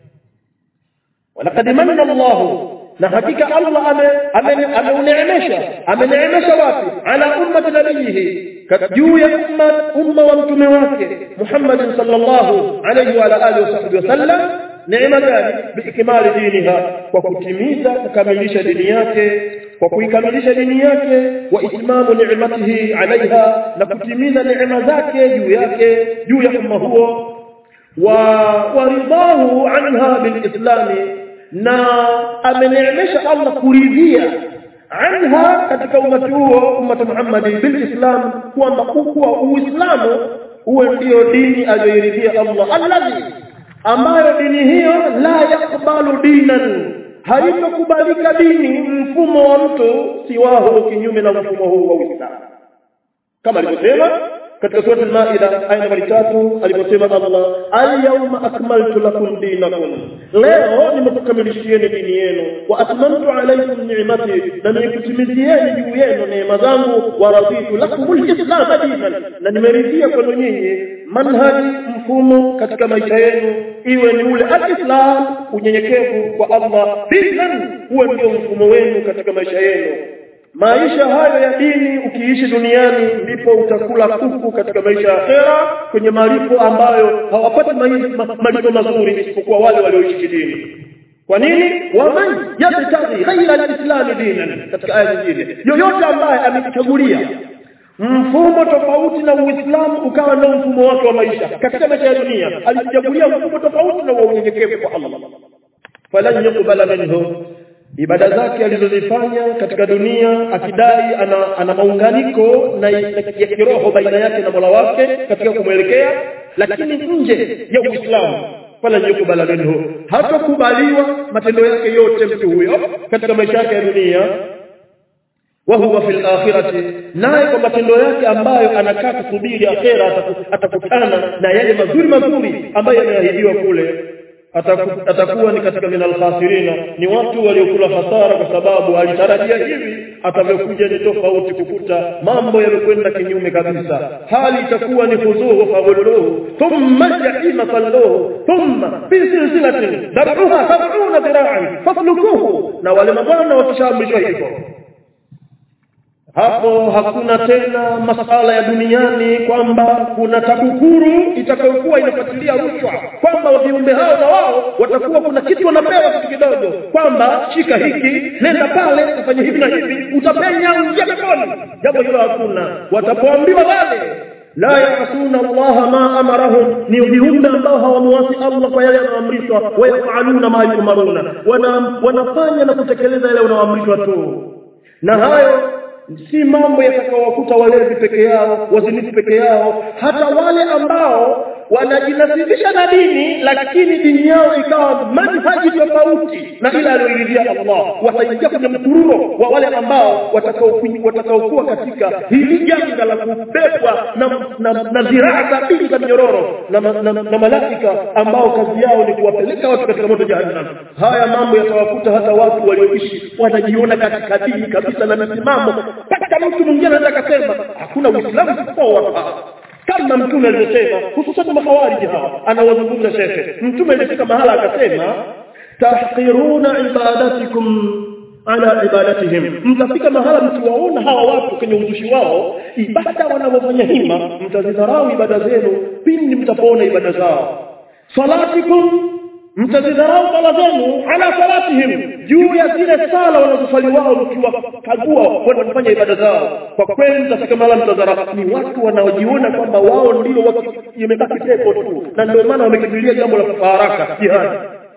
ولقد من الله na hakika Allah ameuneemesha ameneemesha wapi ala ummati nabiyihi juu ya umma umma wa mtume wake Muhammad sallallahu alayhi wa alihi wasallam neema gani biikmali diniha kwa kutimiza kukamilisha dini yake kwa kuikamilisha dini yake wa itmamu ni'matihi alaiha na kutimiza neema zake juu yake juu ya umma huo wa waridahu anha bilislami na ameneemesha Allah kuridhia anha katika umati huo ummatu Muhammad bilislam kwamba kuwa uislamu uwe ndio dini aliyoiridhia Allah alladhi ambayo dini hiyo la yakbalu dinan haitokubalika dini mfumo wa mtu siwahu kinyume na mfumo huu wa Uislamu kama alivyosema katika sura al-Maida aya nambari 3 aliposema Allah al-yawma akmaltu lakum dinakum leo nimekukamilishieni dini yenu wa atmamtu alaykum ni'mati na nimekutimizieni juu yenu neema zangu wa raditu lakum al-islam dinan na nimeridhia kwenu nyinyi manhaji mfumo katika maisha yenu iwe ni ule al-islam unyenyekevu kwa Allah dinan huwe ndio mfumo wenu katika maisha yenu maisha hayo ya dini ukiishi duniani ndipo utakula kuku katika maisha ya akhera kwenye malipo ambayo hawapati malipo mazuri isipokuwa wale walioishi dini kwa nini waman yabtaghi ghaira alislam dinan katika aya nyingine yoyote ambaye amechagulia mfumo tofauti na uislamu ukawa ndio mfumo wake wa maisha katika maisha ya dunia alichagulia mfumo tofauti na unyenyekevu kwa Allah falan yuqbala minhu ibada zake alizozifanya katika dunia akidai ana, ana maunganiko na ya kiroho baina yake na Mola wake katika kumwelekea lakini nje ya Uislamu wala yukubala minhu hatakubaliwa matendo yake yote mtu huyo katika maisha yake ya dunia wa huwa fil akhirati naye kwa matendo yake ambayo anakaa kusubiri akhera atakutana na yale mazuri mazuri ambayo yameahidiwa kule atakuwa ni katika minal khasirina ni watu waliokula hasara kwa sababu alitarajia hivi atavyokuja ni tofauti kukuta mambo yamekwenda kinyume kabisa hali itakuwa ni fuzuhu fagulluhu thumma jahima salluhu thumma fi silsilatin dab'uha sab'una dhira'an faslukuhu na wale mabwana wakishaamrishwa hivyo hapo hakuna tena masala ya duniani kwamba kuna TAKUKURU itakayokuwa inafuatilia rushwa kwamba viumbe hao na wao watakuwa kuna kitu wanapewa kitu kidogo kwamba shika hiki nenda pale ufanye hivi na hivi utapenya uingie peponi jambo hilo hakuna watapoambiwa wale la yasuna Allah ma amarahum ni viumbe ambao hawamuasi Allah kwa yale yanayoamrishwa wayafaluna ma yumaruna wana, wanafanya na kutekeleza yale wanaoamrishwa tu na hayo si mambo yatakaowakuta walevi peke yao wazinifu peke yao hata wale ambao wanajinasibisha na dini lakini dini yao ikawa manhaji tofauti na ile aliyoiridhia Allah wataingia kwenye mkururo wa wale ambao watakaokuwa katika hili janga la kubebwa na, na, na ziraa sabini za minyororo na, na, na, na malaika ambao kazi yao ni kuwapeleka watu katika moto jahannam haya mambo yatawakuta hata watu walioishi wanajiona katika dini kabisa na misimamo mpaka mtu mwingine anaweza akasema hakuna uislamu isipokuwa watu hawa kama mtume alivyosema hususan mahawariji hawa anawazungumza shekhe mtume alifika mahala akasema tahqiruna ibadatikum ala ibadatihim mtafika mahala mkiwaona hawa watu kwenye uzushi wao ibada wanavyofanya hima mtazidharau ibada zenu pindi mtapoona ibada zao salatikum mtazidharau sala zenu ala salatihim juu ya zile sala wanazosali wao mkiwakagua wanafanya ibada zao kwa kweli mtafika mahala mtadharau ni watu wanaojiona kwamba wao ndio imebaki pepo tu na ndio maana wamekimbilia jambo la kufa haraka jihadi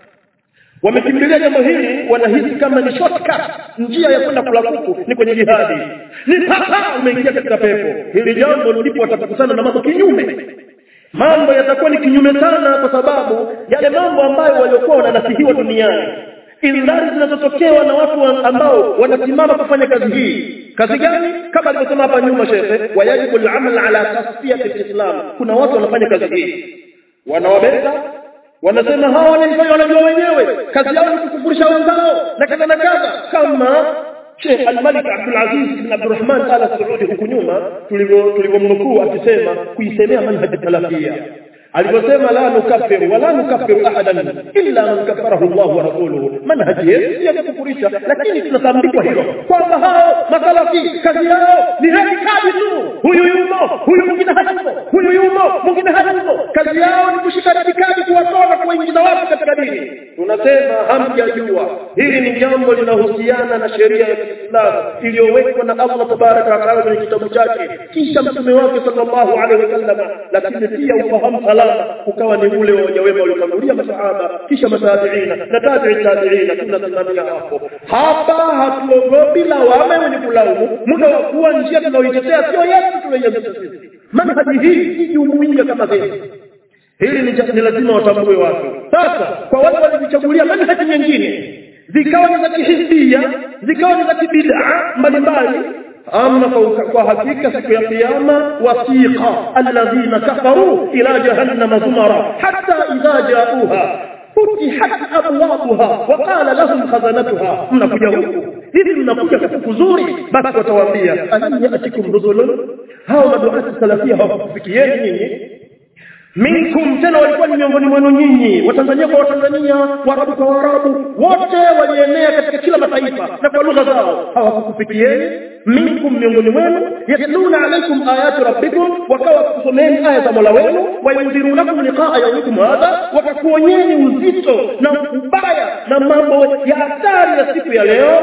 wamekimbilia jambo hili wanahisi kama ni shortcut njia ya kwenda kula kuku ni kwenye jihadi ni papa umeingia katika pepo hili jambo ndipo watakusana na mambo kinyume mambo yatakuwa ni kinyume sana kwa sababu yale mambo ambayo waliokuwa wananasihiwa duniani indhari zinazotokea na watu ambao wanasimama kufanya kazi hii kazi gani kama alivyosema hapa nyuma shekhe wayajibu al-amal ala tasfiyati al-islam kuna watu wanafanya kazi hii wanawabeza wanasema hawa wanaifanya wanajua wenyewe kazi yao ni kukufurisha wenzao na kadha na kadha kama Sheikh Al-Malik Abdul Aziz bin Abdurrahman Al Saudi huku nyuma tulivyomnukuu akisema kuisemea manhaj salafia aliposema la nukaffiru wala nukaffiru ahadan illa man kaffarahu Allah wa rasuluhu manhaji yetu ya kukufurisha lakini tunatambikwa hilo kwamba hao masalafi kazi yao ni radikali tu huyu yumo huyu mwingine hayumo huyu yumo mwingine hayumo kazi yao ni kushika radikali kuwatoa na kuwaingiza watu katika dini tunasema hamjajua hili ni jambo linahusiana na sheria ya Kiislamu iliyowekwa na Allah tabaraka wa taala kwenye kitabu chake kisha mtume wake sallallahu alaihi wasallam lakini pia ufahamu salama ukawa ni ule wa wajawema waliotangulia masahaba kisha matabiina na tabi'i tabiina tunasimamia hapo hapa hatuogopi lawama wenye kulaumu muda wa kuwa njia tunaoitetea sio yetu tunaianzisha sisi manhaji hii si jumuiya kama vile hili ni, ni lazima watambue watu sasa kwa wale walijichagulia manhaji nyingine zikawa ni za kihizbia zikawa ni za kibid'a mbalimbali ama kwa, kwa hakika siku ya kiyama wasiqa alladhina kafaru ila jahannam zumara hatta idha ja'uha futihat abwabuha wa qala lahum khazanatuha mnakuja huku hivi mnakuja kwa kuzuri basi watawaambia alam yatikum rusulun hao maduati salafia hawakufikieni nyinyi minkum tena walikuwa ni miongoni mwenu nyinyi watanzania kwa watanzania waarabu kwa waarabu wote walienea katika kila mataifa na kwa lugha zao hawakukufikieni minkum miongoni mwenu yatluna alaikum ayati rabbikum wakawa kusomeni aya za mola wenu wayundhirunakum liqaa yaumikum hadha wakakuonyeni uzito na ubaya na mambo ya hatari ya siku ya leo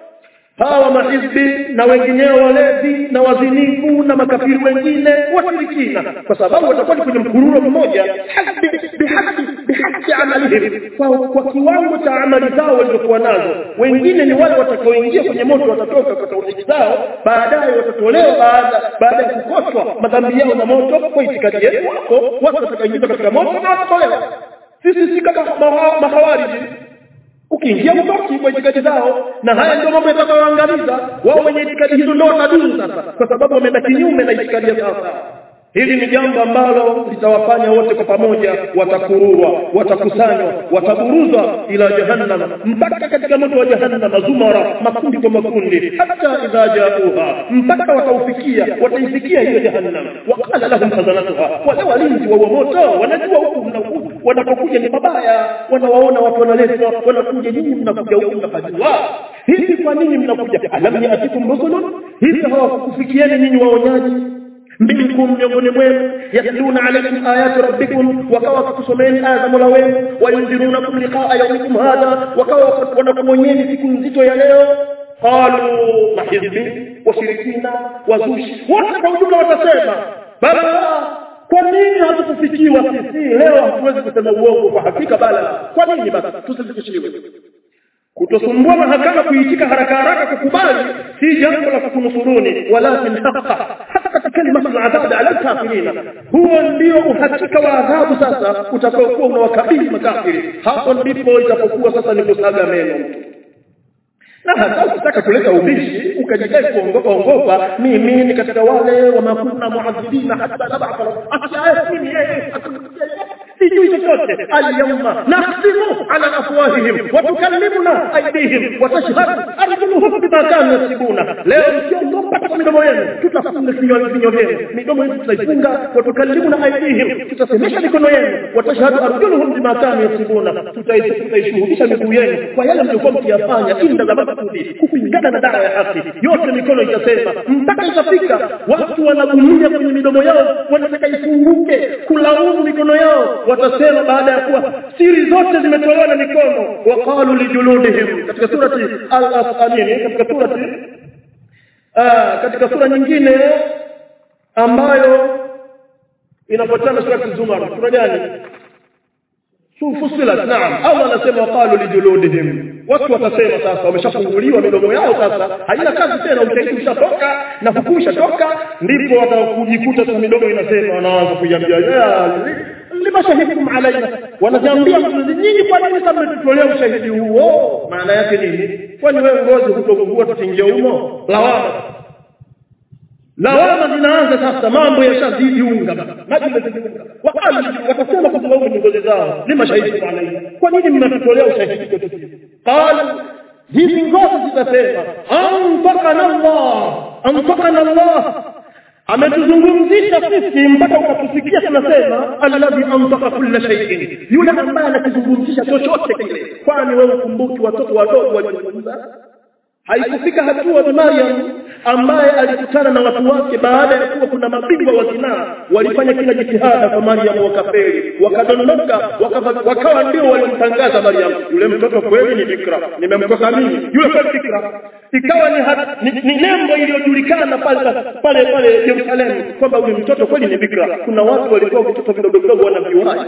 hawa mahizbi na wengineo walevi na wazinifu na makafiri wengine washirikina kwa sababu watakuwa ni kwenye mkururo mmoja hasbi bihasbi bihasbi amalihim kwa, kwa kiwango cha amali zao walizokuwa nazo wengine ni wale watakaoingia kwenye moto watatoka kwa tauhidi zao baadaye watatolewa baada baada ya kukoshwa madhambi yao na moto kwa itikadi yetu wako watu watakaoingizwa katika moto na watatolewa sisi si kama mahawariji ukiingia mtoki kwa itikadi zao na haya ndio mambo yatakayoangamiza wao wenye itikadi hizo ndio watadumu sasa kwa sababu wameenda kinyume na itikadi ya sasa hili ni jambo ambalo litawafanya wote kwa pamoja watakururwa watakusanywa wataburuzwa ila jahannam mpaka katika moto wa jahannam zumara makundi kwa makundi hata idha jauha mpaka wataufikia wataifikia hiyo jahannam waqala lahum khazanatuha wale walinzi wa moto wanajua huku mnakuja wanapokuja ni mabaya wanawaona watu wanaletwa wanakuja nyinyi mnakuja huku mnafajua hivi kwa nini mnakuja alam yatikum rusulun hivi hawakufikieni nyinyi waonyaji minkum miongoni mwenu yatluna alaykum ayati rabbikum wakawa wakusomeni aya za mola wenu wayundhirunakum liqaa yaumikum hadha wakawa wanakuonyeni siku nzito ya leo qalu mahizbi washirikina wazushi wote kwa ujumla watasema bala kwa nini hatukufikiwa sisi leo hatuwezi kusema uongo kwa hakika bala kwa nini basi tusifikishiwe kutosumbua mahakama kuitika haraka haraka kukubali si jambo la kukunusuruni walakin haqa haqa kalimatu al-adhab ala al-kafirina huo ndio uhakika wa adhabu sasa utakaokuwa unawakabili makafiri hapo ndipo itapokuwa sasa ni kusaga meno na hata ukitaka kuleta ubishi ukajidai kuongopa ongopa mimi ni katika wale wa makuna muadhibina hata nab'a asiaye mimi yeye sijui chochote alyawma nahtimu ala afwahihim wa tukallimuna aydihim wa tashhadu arjuluhum bima kanu yasibuna leo mkiongopa kwa midomo yenu tutafunga vinywa vinywa vyenu midomo yetu tutaifunga wa tukallimuna aydihim tutasemesha mikono yenu wa tashhadu arjuluhum bima kanu yasibuna tutaishuhudisha miguu yenu kwa yale mliokuwa mkiyafanya inda za makusudi kupingana na dawa ya haki yote mikono itasema mpaka itafika watu wanagumia kwenye midomo yao wanataka ifunguke kulaumu mikono yao watasema baada ya kuwa siri zote zimetolewa na mikono waqalu lijuludihim katika surati al-asfalin katika surati ah katika sura nyingine ambayo inafuatana surati zumar sura gani fusilat naam Allah anasema waqalu lijuludihim watu watasema sasa wameshafunguliwa midomo yao sasa haina kazi tena ushahidi ushatoka na hukumu ishatoka ndipo watakujikuta sasa midomo inasema wanaanza kuiambia lima shahidtum alaina wanajiambia nyinyi kwa nini kama mmetutolea ushahidi huo maana yake nini kwani wewe ngozi hutogugua tutingie humo lawama lawama zinaanza sasa mambo yashazidi unga maji yamezidi unga wakali watasema kwa sababu ni ngozi zao lima shahidtum alaina kwa nini mnatutolea ushahidi kwetu sisi qala hizi ngozi zitasema antakana Allah antakana Allah ametuzungumzisha sisi mpaka ukatusikia tunasema alladhi antaka kulla shay'in yule ambaye anakizungumzisha chochote kile kwani wewe ukumbuki watoto wadogo walizungumza haikufika hatua bi Maryam ambaye alikutana na watu wake baada ya kuwa kuna mabingwa wa zinaa walifanya kila jitihada kwa Maryam wakafeli wakadondoka wakawa, wakawa ndio walimtangaza Maryam yule mtoto kweli ni bikra nimemkosa mimi yule kweli bikra ikawa ni, hat, ni, ni nembo iliyojulikana pale pale pale Yerusalemu kwamba yule mtoto kweli ni bikra kuna watu walikuwa vitoto vidogo vidogo wanaviwahi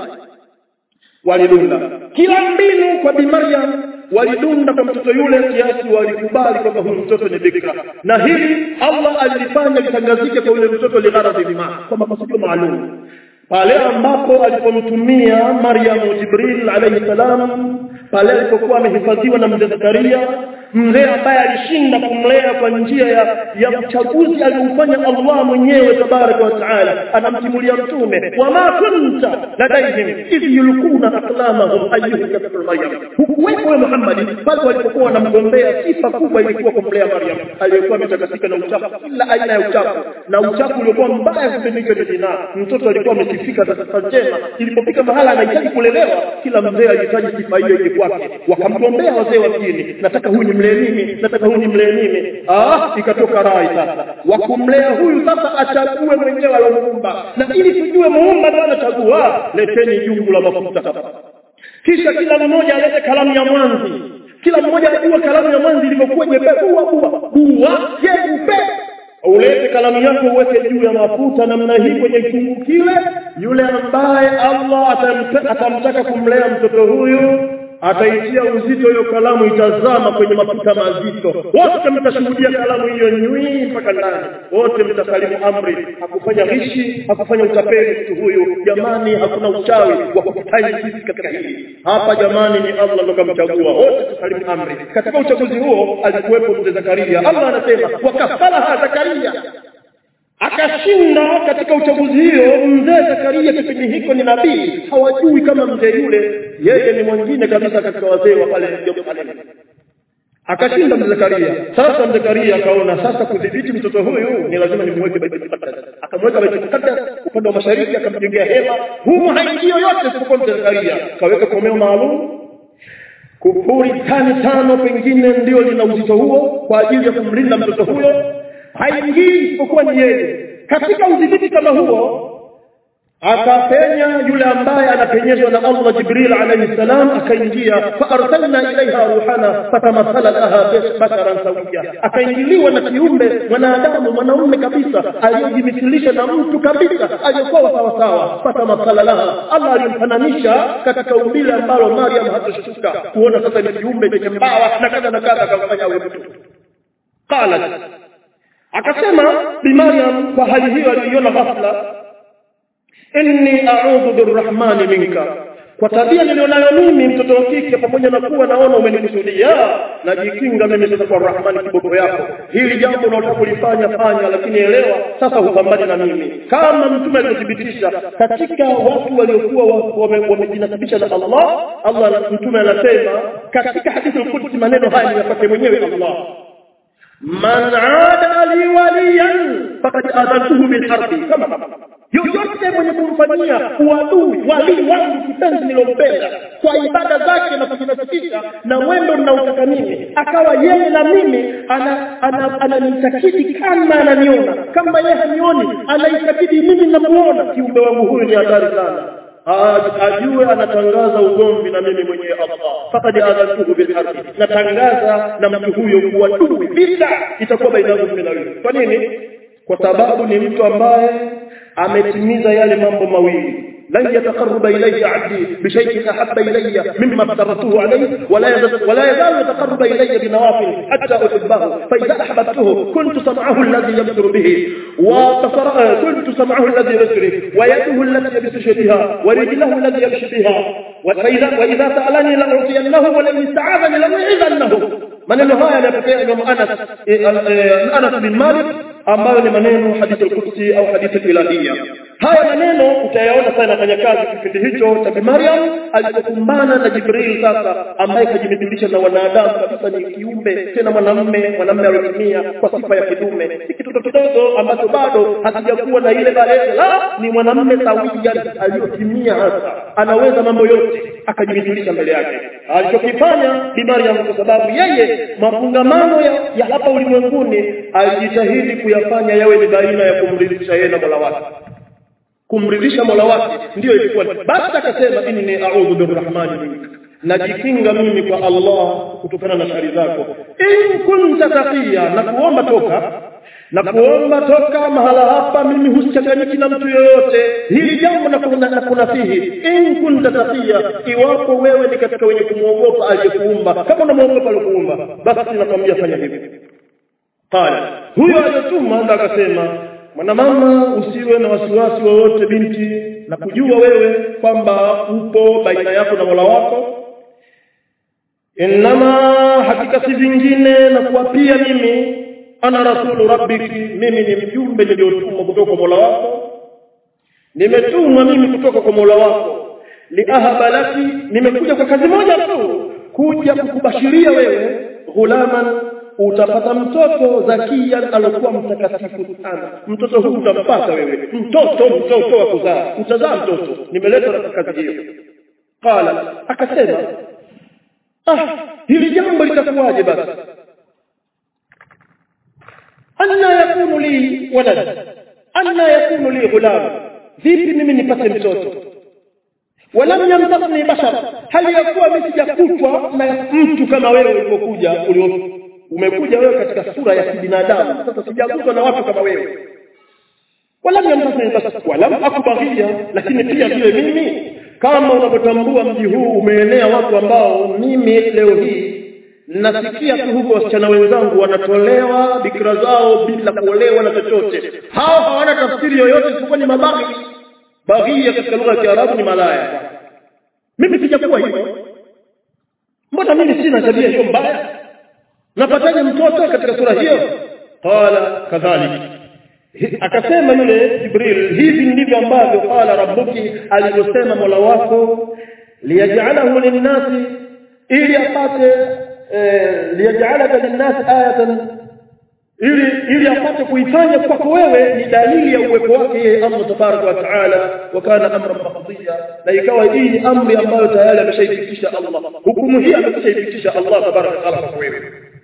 walidunda kila mbinu kwa bi Maryam walidunda kwa mtoto yule kiasi walikubali kwamba huyu mtoto ni bikra na hili Allah alifanya litangazike kwa yule mtoto ligharadhi bima kwa makusudi maalum pale ambapo alipomtumia Maryam Jibril alayhi salam pale alipokuwa amehifadhiwa na mzee Zakaria mzee ambaye alishinda kumlea kwa njia ya, ya uchaguzi aliofanya Allah mwenyewe tabaraka wa taala anamtimulia mtume wama kunta ladaihim idh yulquna aqlamahum ayyuhum yakfur maryam hukuwepo wewe Muhammad pale walipokuwa wanamgombea sifa kubwa ilikuwa kumlea Maryam aliyekuwa ametakasika na uchafu kila aina ya uchafu na uchafu uliokuwa mbaya kupindika ni zinaa mtoto alikuwa amesifika na sifa njema ilipofika mahala anahitaji kulelewa kila mzee alihitaji sifa hiyo ije kwake wakamgombea wazee wa dini nataka huyu nimlee mimi nataka huyu nimlee mimi ah ikatoka rai sasa wakumlea huyu sasa achague mwenyewe alomuumba na ili tujue muumba ndio anachagua leteni jungu la mafuta hapa kisha kila mmoja alete kalamu ya mwanzi kila mmoja ajue kalamu ya mwanzi ilivyokuwa nyepesi bua bua bua jeupe ulete kalamu yako uweke juu ya mafuta namna hii kwenye kiungu kile yule ambaye Allah atamtaka, atamtaka kumlea mtoto huyu ataitia uzito hiyo kalamu itazama kwenye mafuta mazito wote mtashuhudia kalamu hiyo nywi mpaka ndani wote mtasalimu amri hakufanya rishi hakufanya utapeli mtu huyu jamani hakuna uchawi wa kukutai sisi katika hili hapa jamani ni Allah ndo kamchagua wote tusalimu amri katika uchaguzi huo alikuwepo mzee Zakaria Allah anasema wakafalaha Zakaria akashinda katika uchaguzi hiyo mzee Zakaria kipindi hiko ni nabii hawajui kama mzee yule yeye ni mwingine kabisa katika wazee wa pale Yerusalemu akashinda mzee Zakaria sasa mzee Zakaria akaona sasa kudhibiti mtoto huyu ni lazima nimweke Baitul Muqaddas akamweka Baitul Muqaddas upande wa mashariki akamjengea hema humu haingii yoyote isipokuwa mzee Zakaria kaweka komeo maalum kufuri tani tano pengine ndio lina uzito huo kwa ajili ya kumlinda mtoto huyo haingii isipokuwa ni yeye katika udhibiti kama huo akapenya yule ambaye anapenyezwa na Allah Jibril alayhi salam akaingia fa arsalna ilaiha ruhana fatamathala laha basharan sawia akaingiliwa na kiumbe mwanadamu mwanaume kabisa aliyojimithilisha na mtu kabisa aliyokuwa sawa sawa fatamathala laha Allah alimfananisha katika umbile ambalo Maryam hatoshtuka kuona sasa ni kiumbe chenye mbawa na kadha na kadha akamfanya awe mtu qalat akasema bi Maryam kwa hali hiyo aliyoiona ghafla inni a'udhu birrahmani minka kwa tabia nilionayo mimi mtoto wa kike pamoja na kuwa naona umenikusudia najikinga mimi sasa kwa rahmani kiboko yako hili jambo unataka kulifanya fanya lakini elewa sasa hupambane na mimi kama mtume alivyothibitisha katika watu waliokuwa wamejinasibisha na Allah Allah mtume anasema katika hadithi al-Qudsi maneno haya niyapate mwenyewe Allah man aada li waliyan faqad adantuhu bil harbi kama yoyote mwenye kumfanyia uadui walii wangu kipenzi nilompenda kwa ibada zake na kujinasibisha na mwendo ninaotaka mimi akawa yeye na mimi ananitakidi ana, ana, ana kama ananiona kama yeye hanioni anaitakidi mimi namuona kiumbe wangu huyu ni hatari sana ajue anatangaza ugomvi na mimi mwenyewe Allah faqad adhantuhu bil harbi natangaza na mtu huyo kuwa dui vita itakuwa baina yangu mimi na wewe kwa nini kwa sababu ni mtu ambaye ametimiza yale mambo mawili لن يتقرب إلي عبدي بشيء أحب إلي مما افترضته عليه ولا يزال, ولا يزال يتقرب إلي بنوافل حتى أحبه فإذا أحببته كنت سمعه الذي يبصر به وبصر كنت سمعه الذي يبصر به ويده التي يبصر بها ورجله الذي يمشي بها وإذا, وإذا سألني لأعطينه ولئن استعاذني لأعيذنه maneno haya yanatokea Imam Anas Anas bin Malik ambayo ni maneno hadithi al-Qudsi au hadithi ilahia haya maneno utayaona sana fanya kazi kipindi hicho cha Bi Maryam alipokumbana na Jibril sasa ambaye kajimidhilisha na wanadamu kabisa ni kiumbe tena mwanamume mwanamume aliyotimia kwa sifa ya kidume si kitoto kidogo ambacho bado hakijakuwa na ile balaa la ni mwanamume sawia aliyotimia hasa anaweza mambo yote akajimidhilisha mbele yake alichokifanya Bi Maryam kwa sababu yeye mafungamano ya, ya hapa ulimwenguni alijitahidi kuyafanya yawe ni baina ya kumridhisha yeye na Mola wake kumridhisha Mola wake ndio ilikuwa basi akasema inni a'udhu birrahmani minka najikinga mimi kwa Allah kutokana na shari zako in kunta taqiya na kuomba toka na kuomba toka mahala hapa mimi husichanganyiki na mtu yoyote hili jambo na kuna na kunasihi in kunta taqiya iwapo wewe ni katika wenye kumwogopa aliyekuumba kama unamwogopa aliyekuumba basi nakwambia fanya hivi qala huyo aliyotuma ndo akasema mwanamama usiwe na wasiwasi wowote binti na kujua wewe kwamba upo baina yako na Mola wako innama hakika si vingine na kuwapia mimi ana rasulu rabbiki mimi ni mjumbe niliotumwa kutoka kwa Mola wako nimetumwa mimi kutoka kwa Mola wako liahaba laki nimekuja kwa kazi moja tu kuja kukubashiria wewe ghulaman utapata mtoto zakia alokuwa mtakatifu sana mtoto huu utampata wewe mtoto mtoto wa kuzaa utazaa mtoto nimeletwa na kazi hiyo qala akasema ah hili jambo litakuwaje basi anna yakunu li walad anna yakunu li ghulam vipi mimi nipate mtoto walam yamtasni bashar hali yakuwa mimi sijakutwa na mtu kama wewe ulipokuja ulio umekuja wewe katika sura ya kibinadamu sasa sijaguswa na watu kama wewe wala yamtasni bashar wala akubaghia lakini pia vile mimi kama unavyotambua mji huu umeenea watu ambao mimi leo hii nasikia tu huko wasichana wenzangu wanatolewa bikira zao bila kuolewa na chochote hao hawana tafsiri yoyote isipokuwa ni mabaghi baghia katika lugha ya Kiarabu ni malaya mimi sijakuwa hivyo mbona mimi sina tabia hiyo mbaya napataje mtoto katika sura hiyo qala kadhalik akasema yule jibril hivi ndivyo ambavyo qala rabbuki alivyosema mola wako liyaj'alahu linnasi ili apate liyaj'alaka linnasi ayatan ili ili apate kuifanya kwako wewe ni dalili ya uwepo wake yeye Allah tabaraka wa taala wa kana amran maqdiya na ikawa hii ni amri ambayo tayari ameshaifikisha Allah hukumu hii ameshaifikisha Allah tabaraka wa taala kwa wewe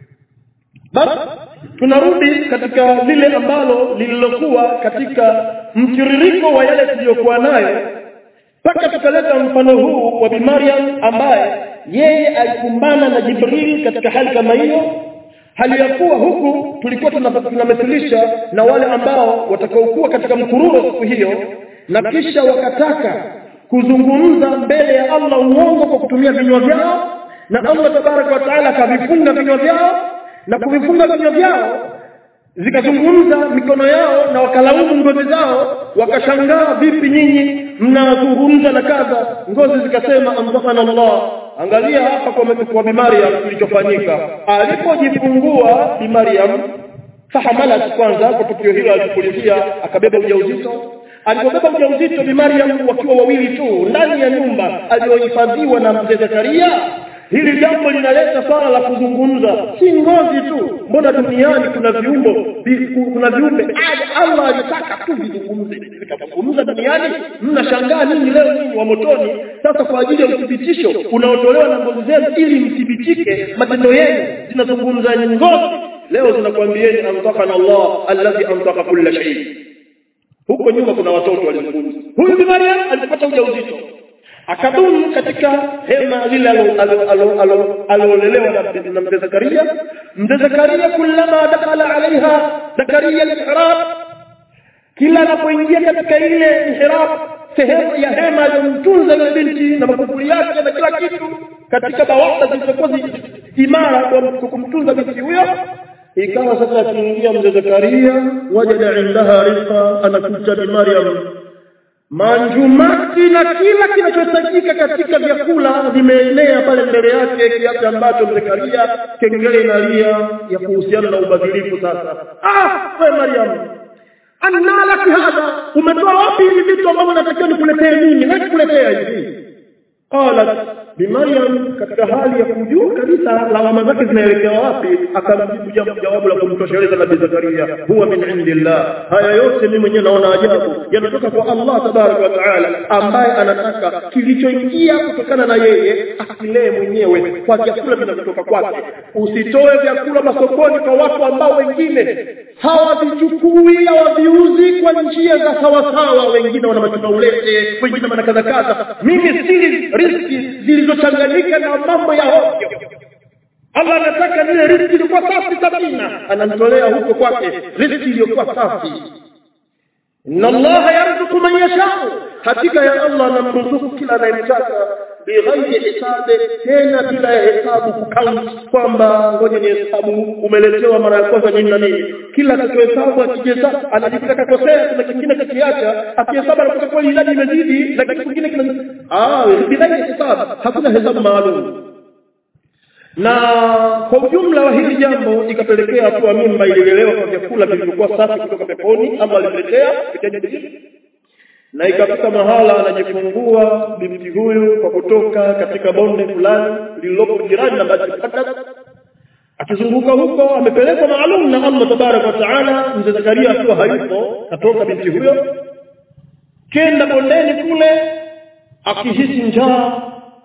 basi tunarudi katika lile ambalo lililokuwa katika mtiririko wa yale tuliyokuwa nayo mpaka tukaleta mfano huu wa Bi Maryam ambaye yeye alikumbana na Jibril katika hali kama hiyo hali ya kuwa huku tulikuwa tunamethilisha na wale ambao watakaokuwa katika mkururo siku hiyo na kisha wakataka kuzungumza mbele ya Allah uongo kwa kutumia vinywa vyao na Allah tabaraka wa taala akavifunga vinywa vyao na kuvifunga vinywa vyao zikazungumza mikono yao na wakalaumu ngozi zao wakashangaa vipi nyinyi mnazungumza na kadha ngozi zikasema amdhafana Allah angalia hapa kwa kwa Bi Maryam kilichofanyika alipojifungua Bi Maryam fahamalat kwanza kwa tukio hilo alipolizia akabeba ujauzito alipobeba ujauzito Bi Maryam wakiwa wawili tu ndani ya nyumba aliyohifadhiwa na mzee Zakaria hili jambo linaleta swala la kuzungumza si ngozi tu mbona duniani kuna viumbo kuna viumbe Allah alitaka tu vizungumze vikazungumza duniani mnashangaa nini leo nini wa motoni sasa kwa ajili ya uthibitisho unaotolewa na ngozi zenu ili mthibitike matendo yenu zinazungumza ngozi leo zinakwambieni antaqana Allah alladhi antaqa kulla shay huko nyuma kuna watoto walizungumza huyu bi Maryam alipata ujauzito akadumu katika hema lile alolelewa na mzee Zakaria mzee Zakaria kullama dakala alaiha Zakaria al-mihrab kila anapoingia katika ile mihrab sehemu ya hema aliyomtunza yule binti na makufuli yake na kila kitu katika bawasa zilizokuwa imara kwa kumtunza binti huyo ikawa sasa akiingia mzee Zakaria wajada indaha rizqa anakuta bi Maryam manjumati na kila kinachohitajika katika vyakula vimeenea pale mbele yake kiasi ambacho Zakaria kengele inalia ya kuhusiana na ubadhirifu sasa ah we Mariam anna laki hadha umetoa wapi hivi vitu ambavyo natakiwa nikuletee mimi na nikuletea hivi qalat bi Maryam katika hali ya kujua kabisa lawama zake zinaelekea wapi akamjibu jambo jawabu la kumtosheleza nabii Zakaria huwa min indillah haya yote mimi mwenyewe naona ajabu yanatoka kwa Allah tabaraka wa taala ambaye anataka kilichoingia kutokana na yeye akilee mwenyewe kwa vyakula vinavyotoka kwake usitoe vyakula masokoni kwa watu ambao wengine hawavichukui hawaviuzi kwa njia za sawasawa wengine wana machumaulete wengine wana kadha kadha mimi sili riski zilizochanganyika na mambo ya hovyo Allah anataka zile riziki iliyokuwa safi sabina anamtolea huko kwake riziki iliyokuwa safi inna allaha yarzuqu man yashau hakika ya Allah anamruzuku kila anayemtaka bighairi hisabi tena bila ya hesabu kukaunti kwamba ngoja ni hesabu umeletewa mara ya kwanza nini na nini kila atakayehesabu akihesabu anajikuta kakosea kuna kingine kakiacha akihesabu anakuta kweli idadi imezidi na kitu kingine kina ah bila hesabu hakuna hesabu maalum na kwa ujumla wa hili jambo ikapelekea hatua mimba ililelewa kwa vyakula vilivyokuwa safi kutoka peponi ama aliletea vitaji na ikafika mahala anajifungua binti huyu kwa kutoka katika bonde fulani lililopo jirani na Baitul Muqaddas akizunguka huko amepelekwa maalum na Allah tabaraka wa taala mzee Zakaria akiwa hayupo katoka binti huyo kenda bondeni kule akihisi njaa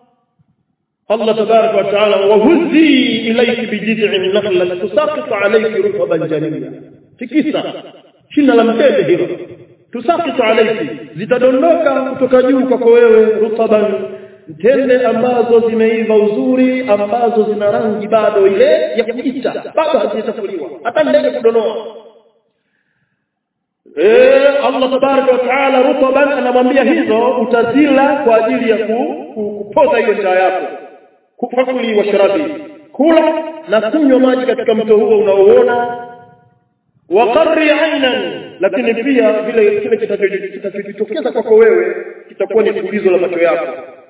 Allah tabaraka wa taala wahuzi ilayki bijid'in nakhla tusaqitu alayki rutban janiya tikisa shina la mtende hilo tusaqitu alayki zitadondoka kutoka juu kwako wewe rutban tende ambazo zimeiva uzuri ambazo zina rangi bado ile ya kuita bado hazijachafuliwa hata ndege kudonoa Eh Allah tabaraka wa taala rutban anamwambia hizo utazila kwa ajili ya kupoza hiyo njaa yako fakuli washrabi kula na kunywa maji katika mto huo unaoona waqarri aynan lakini pia vile kile kitakachotokeza kwako wewe kitakuwa ni tulizo la macho yako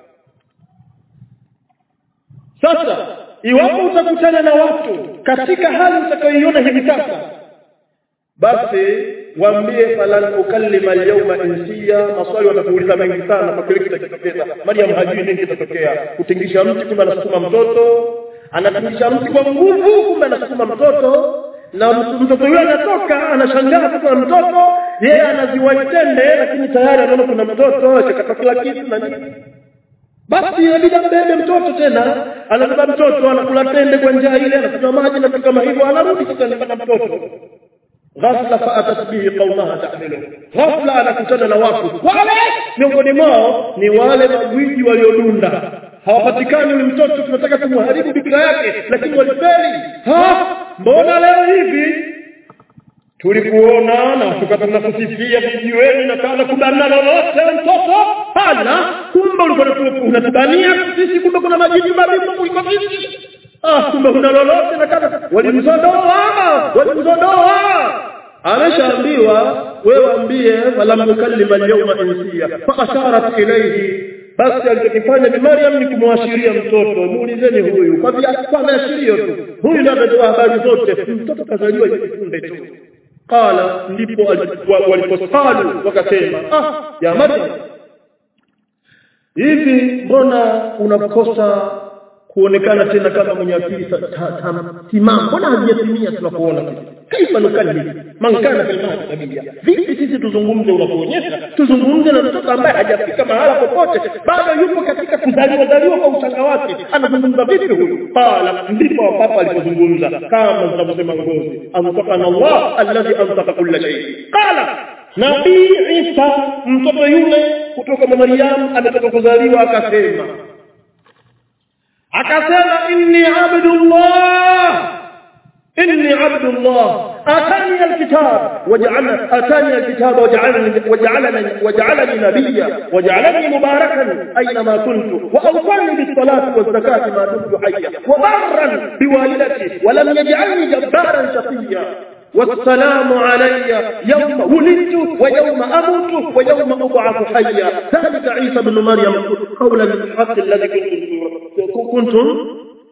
sasa iwapo utakutana na watu katika hali utakayoiona hivi sasa basi waambie falan ukallima alyawma insiya maswali watakuuliza mengi sana kwa kile kitakachotokea Maryam hajui nini kitatokea kutingisha mti kumbe anasukuma mtoto anatingisha mti kwa nguvu kumbe anasukuma mtoto na mtoto yule anatoka anashangaa kwa mtoto yeye anaziwaitende lakini tayari anaona kuna mtoto akakata kila kitu na nini basi inabidi ambebe mtoto tena anabeba mtoto anakula tende kwa njia ile anakunywa maji na vitu kama hivyo anarudi sasa anapata mtoto ghafla faatat bihi qaumaha tahmilu ghafla anakutana na watu wale miongoni mwao ni wale magwiji waliodunda hawapatikani yule mtoto tunataka kumharibu bikira yake lakini walifeli ha mbona leo hivi tulikuona na tukatunasifia vijiweni na kana kubana lolote mtoto hana kumbe ulikuwa unatubania sisi kumbe kuna majini mabibu kuliko sisi ah kumbe una lolote na kana walimzodoa walimzodoa ameshaambiwa wewe ambie falam nukallima alyawma insiya fa asharat ilayhi basi alichokifanya ni Maryam ni kumwashiria mtoto muulizeni huyu kwa vya kwa maashirio tu huyu ndiye ametoa habari zote mtoto kazaliwa jifunde tu qala ndipo waliposalu wakasema ah ya Maryam hivi mbona unakosa kuonekana tena kama mwenye akili timamu mbona hajiyatimia tunakuona kaifa nukalli man kana fil mahdi sabia vipi sisi tuzungumze unapoonyesha tuzungumze na mtoto ambaye hajafika mahala popote bado yupo katika kuzaliwa zaliwa kwa uchanga wake anazungumza vipi huyu qala ndipo papa alipozungumza kama zinavyosema ngozi antaqana Allah alladhi antaqa kulla shay qala Nabii Isa mtoto yule kutoka kwa Maryam ametoka kuzaliwa akasema akasema inni abdullah inni abdullah atani alkitab waj'alna atani alkitab waj'alani waj'alani waj'alani nabiyya waj'alani mubarakan aynama kuntu wa awsani bis salati waz zakati ma dumtu hayya wa barran biwalidati wa lam yaj'alni jabbaran shaqiyya والسلام علي يوم ولدت ويوم أموت ويوم أبعث حيا ذلك عيسى بن مريم قول الحق الذي كنتم كنتم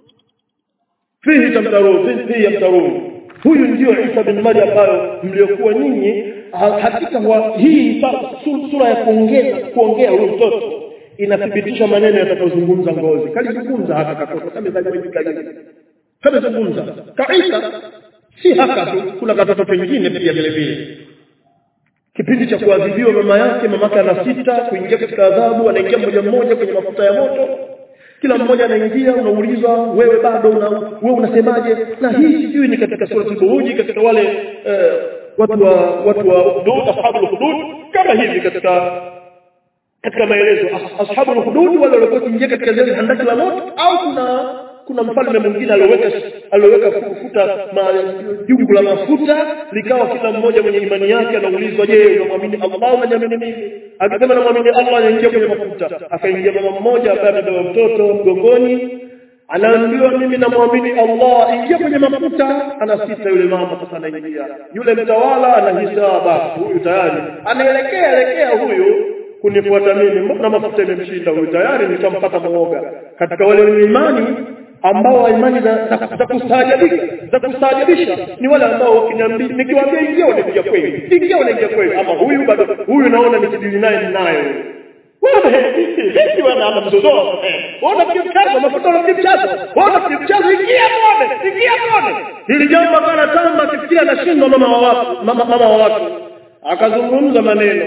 فيه تمترون فيه يمترون huyu ndio Isa bin Maryam ambayo mliokuwa nyinyi hakika wa hii sura ya kuongea kuongea huyu mtoto inathibitisha maneno yatakayozungumza ngozi kalizungumza haka katoto kama zalivyojikali kama zungumza kaisa si haka tu kuna katoto pengine pia vile vile kipindi cha kuadhibiwa mama yake mamake ana sita kuingia katika adhabu anaingia mmoja mmoja kwenye mafuta ya moto kila mmoja anaingia unaulizwa wewe bado una, wewe unasemaje na hii sijui ni katika sura al katika wale eh, watu wa watu wa hudud ashabul hudud kama hivi katika katika maelezo ashabul hudud wale walikuwa kuingia katika zile handaki la moto au kuna kuna mfalme mwingine alioweka alioweka kufuta jungu la mafuta likawa kila mmoja mwenye imani yake anaulizwa je unamwamini Allah unaniamini mimi akisema namwamini Allah anaingia kwenye mafuta akaingia mama mmoja ambaye amebeba mtoto mgongoni anaambiwa mimi namwamini Allah ingia kwenye mafuta anasita yule mama sasa anaingia yule mtawala anahisa basi huyu tayari anaelekea elekea huyu kunifuata mimi mbona mafuta imemshinda huyu tayari nishampata muoga katika wale wenye imani ambao imani za, za, za kustaajabisha za kustaajabisha ni wale ambao wakiniambia nikiwaambia ingia wanaingia kweli ingia wanaingia kweli ama huyu bado huyu naona nikidili naye ninaye wewe hivi wana ama mzozo wana kimchazo mafuta na kimchazo wana kimchazo ingia muone ingia muone hili jambo kana tamba kifikiria anashindwa mama wa watu mama, mama wa watu akazungumza maneno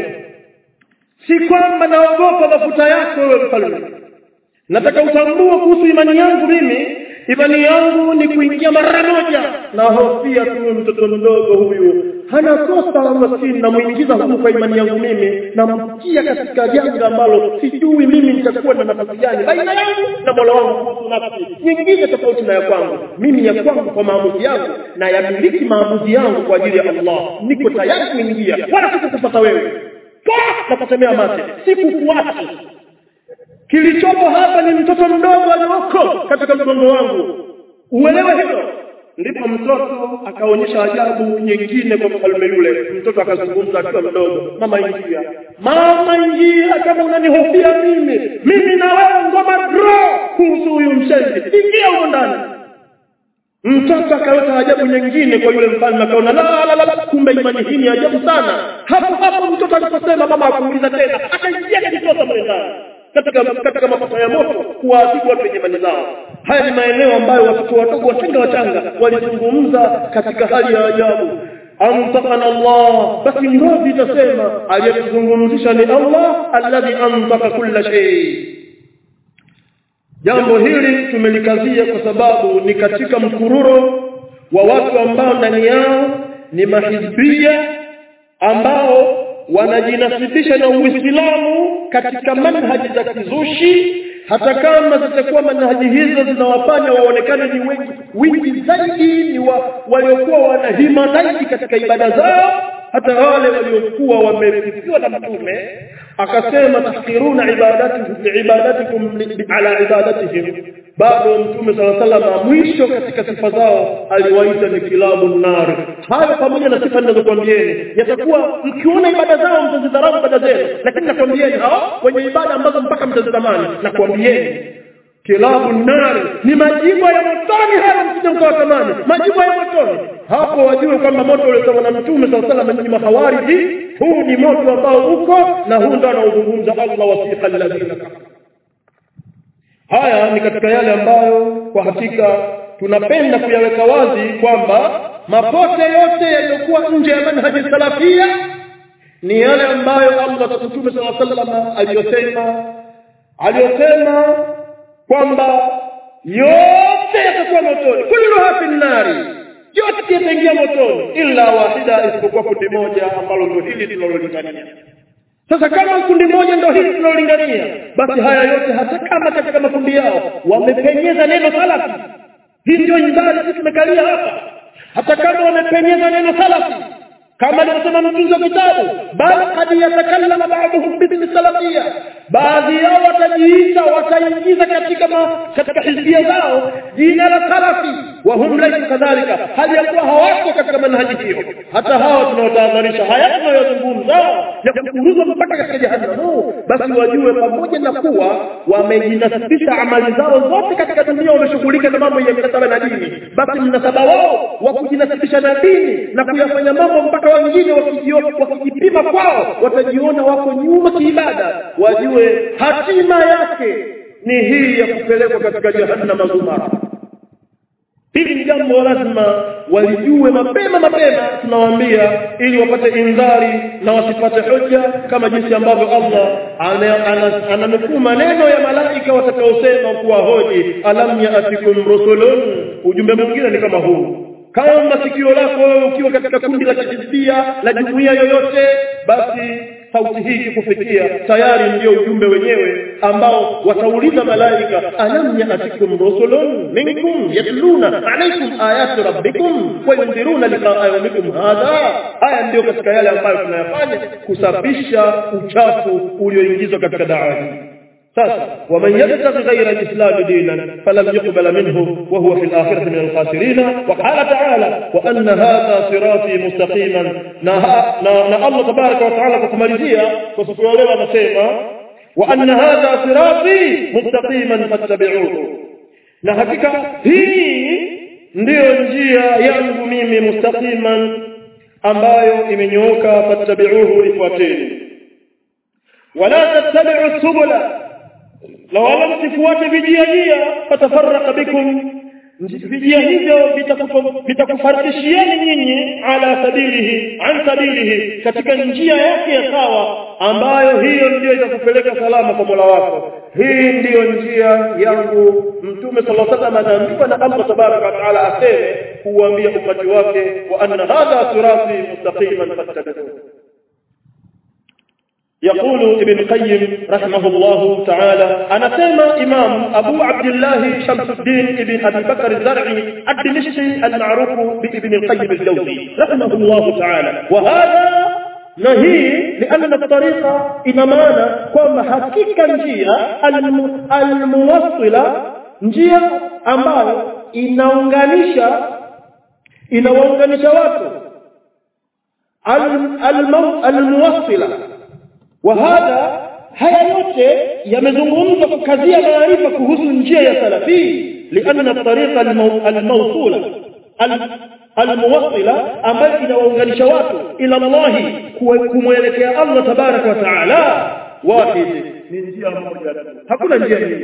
si kwamba naogopa mafuta yako wewe mfalme nataka utambue kuhusu imani yangu mimi imani yangu ni kuingia mara moja na hofia tu mtoto mdogo huyu hana kosa maskini namuingiza huku kwa imani yangu mimi namtia katika janga ambalo sijui mimi nitakuwa na nafasi gani baina yangu na mola wangu kuhusu nafsi nyingine tofauti na ya kwangu mimi ya kwangu kwa maamuzi yangu na yamiliki maamuzi yangu kwa ajili ya Allah niko tayari kuingia wala sikukupata wewe na kutemea mate sikufuati kilichopo hapa ni mtoto mdogo alioko katika mgongo wangu uelewe hilo ndipo mtoto akaonyesha ajabu nyingine kwa mfalme yule mtoto akazungumza akiwa mdogo mama ingia mama ingia kama unanihofia mimi mimi na wewe ngoma draw kuhusu huyu mshenzi ingia huko ndani mtoto akaleta ajabu nyingine kwa yule mfalme akaona la la la kumbe imani hii ni ajabu sana hapo hapo mtoto aliposema mama akuuliza tena akaingia kajitosa mle ndani katika katika mafuta ya moto kuwaadhibu watu wenye imani zao haya ni maeneo ambayo watoto wadogo wachanga wachanga walizungumza katika hali ya ajabu amtakana Allah basi ngozi itasema aliyetuzungumzisha ni Allah alladhi amtaka kulla shay jambo hili tumelikazia kwa sababu ni katika mkururo wa watu ambao ndani yao ni mahizbia ambao wanajinasibisha na Uislamu katika manhaji za kizushi hata kama zitakuwa manhaji hizo zinawafanya waonekane ni wengi wingi zaidi ni wa, waliokuwa wanahima zaidi katika ibada zao hata wale waliokuwa wamefikiwa na mtume akasema tahqiruna ibadatikum ibadatikum ala ibadatihim bado mtume sala salama mwisho katika sifa zao aliwaita ni kilabu nar hayo pamoja na sifa ninazokuambieni yatakuwa mkiona ibada zao mtazidharau ibada zenu lakini nakwambieni hao wenye ibada ambazo mpaka mtazitamani nakwambieni kilabu nar ni majibu ya motoni hayo msije mkawatamani majibu ya motoni hapo wajue kwamba moto uliotoka na mtume sala salama ni mahawariji huu ni moto ambao uko na huu ndio anaozungumza Allah wasiqa alladhina kafaru haya ni katika yale ambayo kwa hakika tunapenda kuyaweka wazi kwamba mapote yote yaliyokuwa nje ya manhaji salafia ni yale ambayo Allah Mtume صلى الله عليه aliyosema aliyosema kwamba yote yatakuwa motoni kulluha fi nari yote yataingia motoni illa wahida isipokuwa kundi moja ambalo ndio hili tunalolingania sasa kama kundi moja ndio hili tunalolingania basi haya yote hata kama katika makundi yao wamepenyeza neno salafi hii ndio ibada sisi tumekalia hapa hata kama wamepenyeza neno salafi kama alivyosema mtunzi wa kitabu bal kad yatakallama ba'dhum bismi salafia baadhi yao watajiita wataingiza katika ma, katika hizbia zao jina la salafi wahum laysa kadhalika hali ya kuwa hawako katika manhaji hiyo hata hawa tunaotahadharisha haya tunayozungumza ya kukuruzwa mpaka katika jahannam basi wajue pamoja na kuwa wamejinasibisha amali zao zote katika dunia wameshughulika na mambo ya mnasaba na dini basi mnasaba wao wa kujinasibisha na dini na kuyafanya mambo mpaka wengine wakijipima kwao watajiona wako nyuma kiibada wajue hatima yake ni hii ya kupelekwa katika jahannama zumara hili ni jambo lazima walijue mapema mapema tunawaambia ili wapate indhari na wasipate hoja kama jinsi ambavyo Allah ananukuu maneno ya malaika watakaosema kuwa hoji alam yaatikum rusulun ujumbe mwingine ni kama huu kama sikio lako wewe ukiwa katika kundi la kihizbia la jumuiya yoyote basi sauti hii ikikufikia tayari ndio ujumbe wenyewe ambao watauliza malaika alam yatikum rusulun minkum yatluna alaykum ayati rabbikum wa yunziruna liqa'a yawmikum hadha haya ndio katika yale ambayo tunayafanya kusafisha uchafu ulioingizwa katika dawa hii sasa waman yabtaghi ghayra al-islam dinan falam yuqbal minhu wa huwa fi al-akhirati min al-khasirin wa qala ta'ala wa anna hadha sirati mustaqiman na na Allah tabaraka wa ta'ala kukumalizia kwa siku ya leo anasema wa anna hadha sirati mustaqiman fattabi'uhu na hakika hii ndiyo njia yangu mimi mustaqiman ambayo imenyooka fattabi'uhu ifuateni wala tattabi'u subula na wala msifuate vijia njia fatafarraqa bikum vijia hivyo vitakufarikishieni nyinyi ala sabilihi an sabilihi katika njia yake ya sawa ambayo hiyo ndiyo itakupeleka salama kwa Mola wako hii ndiyo njia yangu mtume sallallahu alaihi wasallam anaambiwa na Allah tabaraka wa taala aseme kuambia umati wake wa anna hadha sirati mustaqiman fattabi'uhu يقول ابن القيم رحمه الله تعالى أنا سيما إمام أبو عبد الله شمس الدين ابن أبي بكر الزرعي الدمشقي المعروف بابن القيم الجوزي رحمه الله تعالى وهذا نهي لأن الطريقة إمامانا كما حقيقة njia الموصلة njia ambayo inaunganisha inawaunganisha watu almuwassila وهذا haya yote yamezungumzwa kukazia maarifa kuhusu njia ya salafi لأن الطريقة الموصولة الموصلة ambayo inawaunganisha watu ila Allah kumwelekea Allah tabaraka wa taala wahid ni njia moja hakuna njia nyingine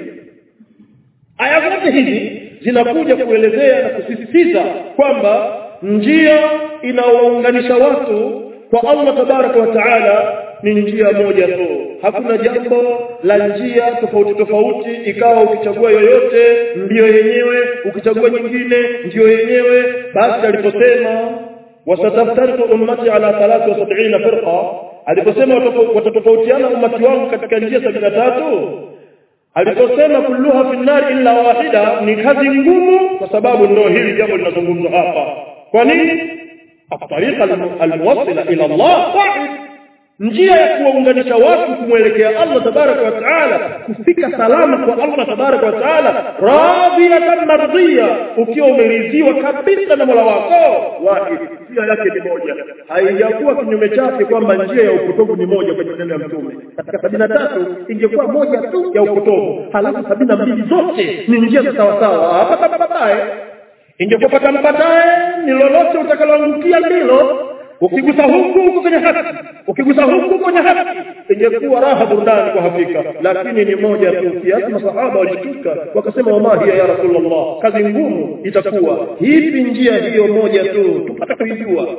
aya zote hizi zinakuja kuelezea na kusisitiza kwamba njia inawaunganisha watu kwa Allah tabaraka wa taala ni njia moja tu hakuna jambo la njia tofauti tofauti ikawa ukichagua yoyote ndiyo yenyewe ukichagua nyingine ndiyo yenyewe basi aliposema wasataftariqu ummati ala 73 firqa aliposema watatofautiana ummati wangu katika njia 73 aliposema kulluha fi nar illa wahida ni kazi ngumu kwa sababu ndio hili jambo linazungumzwa hapa kwa nini الطريقه الموصله الى الله واحد njia ya kuwaunganisha watu kumwelekea Allah tabaraka wa taala kufika salama kwa Allah tabaraka wa taala radiyatan mardiya ukiwa umeridhiwa kabisa na Mola wako wahid njia yake ni moja haijakuwa kinyume chake kwamba njia ya upotovu ni moja kwenye neno ya mtume katika sabini na tatu ingekuwa moja tu ya upotovu halafu sabini na mbili zote ni njia za sawa sawa hapa baadaye ingekuwa pata mpataye ni lolote utakaloangukia ndilo ukigusa huku huku kwenye haki ukigusa huku kwenye haki ingekuwa raha burudani kwa hakika lakini ni moja tu kiasi masahaba walishtuka wakasema wama hiya ya rasulullah kazi ngumu itakuwa hivi njia hiyo moja tu tupata kuijua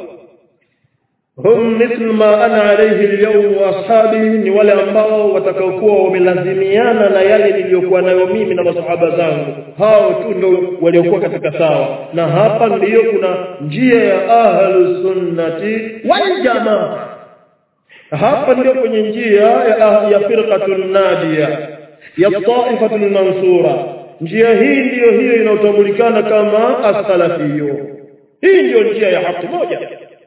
hum mithlu ma ana alayhi al-yawm wa ashabi ni wale ambao watakaokuwa wamelazimiana na yale niliyokuwa nayo mimi na masahaba zangu hao tu ndio waliokuwa katika sawa na hapa ndiyo kuna njia ya ahlus sunnati wal jamaa hapa ndio kwenye njia ya, ya firqatun nadiya ya taifatul mansura njia hii ndiyo hiyo inayotambulikana kama as-salafiyyo hii ndiyo njia ya haki moja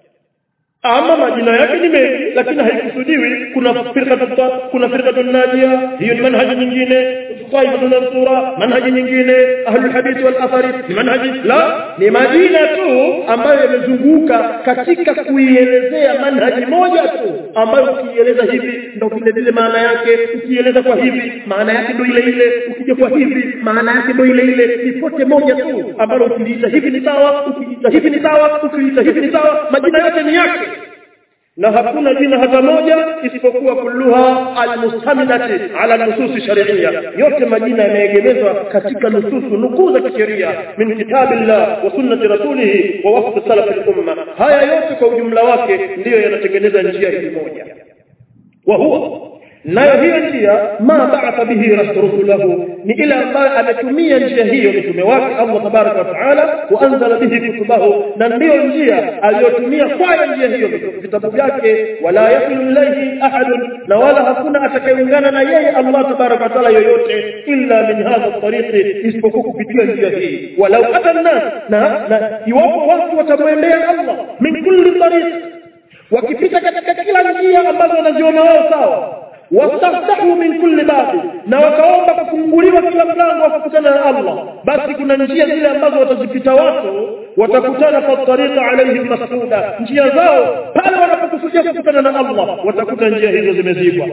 ama majina yake ni mengi lakini haikusudiwi kuna firqa kuna firqa najia hiyo ni manhaji nyingine Taifatu Mansura manhaji nyingine ahlul hadith wal athari ni manhaji la ni majina tu ambayo yamezunguka katika kuielezea manhaji moja tu ambayo ukieleza hivi ndio vile vile maana yake ukieleza kwa hivi maana yake ndio ile ile ukija kwa hivi maana yake ndio ile ile ni pote moja tu ambalo ukiliita hivi ni sawa ukiliita hivi ni sawa ukiliita hivi ni sawa majina yote ni yake na hakuna jina hata moja isipokuwa kulluha almustamilati ala nusus sharia yote majina yameegemezwa katika nususu nukuu za kisheria min kitabillah wa sunnati rasulih wa wafd salaf al-umma haya yote kwa ujumla wake ndiyo yanatengeneza njia hii moja wa huwa nayo hiyo njia ma ba'atha bihi rasulahu ni ile ambayo ametumia njia hiyo mitume wake Allah tabaraka wa taala wa anzala bihi kutubahu na ndiyo njia aliyotumia kwa njia hiyo vitabu vyake wala yakulu ilayhi ahad na wala hakuna atakayeungana na yeye Allah tabaraka wa taala yoyote illa min hadha tariqi isipokuwa kupitia njia hii walau ata nas na, na iwapo watu watamwendea Allah min kulli tariq wakipita katika kila njia ambazo wanaziona wao sawa wastaftahu min kulli babi na wakaomba kufunguliwa kila mlango wakakutana na Allah basi kuna njia zile ambazo watazipita watu watakutana kwa tariqa alaihim masduda njia zao pale wanapokusudia kukutana na Allah watakuta njia hizo zimezibwa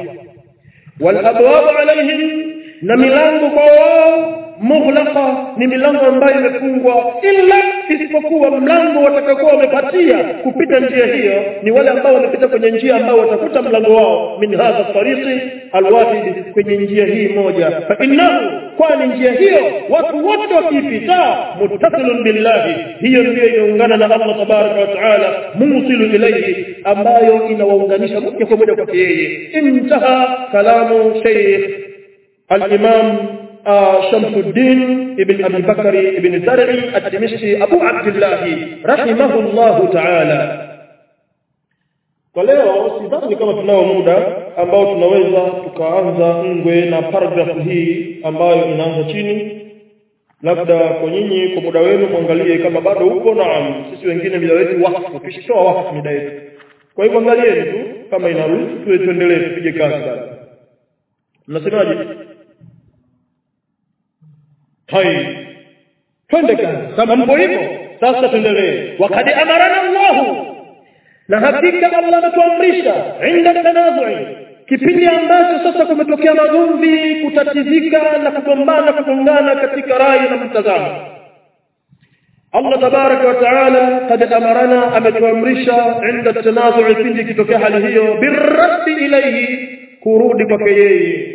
wal abwab alaihim na milango kwa wao mughlaqa ni milango ambayo imefungwa illa isipokuwa mlango watakaokuwa wamepatia kupita njia hiyo ni wale ambao wamepita kwenye njia ambao watakuta mlango wao min hadha tariqi alwahid kwenye njia hii moja fa innahu kwani njia hiyo watu wote wakipita muttasilun billahi hiyo ndio inaungana na Allah tabaraka wa taala musilu ilayhi ambayo inawaunganisha moja kwa moja kwa yeye intaha kalamu shaykh al-imam شمس الدين ابن أبي بكر ابن زرعي الدمشقي أبو عبد الله رحمه الله تعالى kwa leo sidhani kama tunao muda ambao tunaweza tukaanza ngwe na paragrafu hii ambayo inaanza chini labda kwa nyinyi kwa muda wenu mwangalie kama bado upo naam sisi wengine muda wetu wakfu tushitoa wakfu muda wetu kwa hivyo angalieni tu kama inaruhusu tuwe tuendelee tupige kazi basi mnasemaje hai twende kazi kama mpo hivyo sasa tuendelee wakad amarana Allah na hakika Allah ametuamrisha inda tanazui kipindi ambacho sasa kumetokea magomvi kutatizika na kugombana kugongana katika rai na mtazamo Allah tabaraka wa taala kad amarana ametuamrisha inda tanazui pindi kitokea hali hiyo birraddi ilayhi kurudi kwake yeye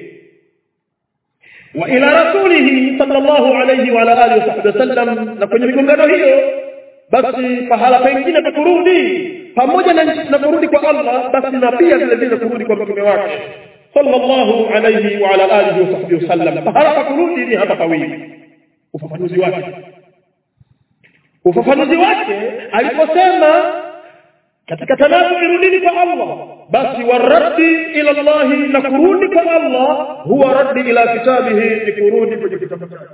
وإلى رسوله صلى الله عليه وعلى آله وصحبه وسلم na kwenye migongano hiyo basi pahala pengine pa kurudi pamoja na, na kurudi kwa Allah basi na pia vile vile kurudi kwa mtume wake sallallahu alayhi wa ala alihi wa sahbihi wasallam pahala pa kurudi ni hapa pawili ufafanuzi wake ufafanuzi wake aliposema katika tanazu irudini kwa Allah basi waraddi ila Allah na kurudi kwa Allah huwa raddi ila kitabihi ni kurudi kwenye kitabu chake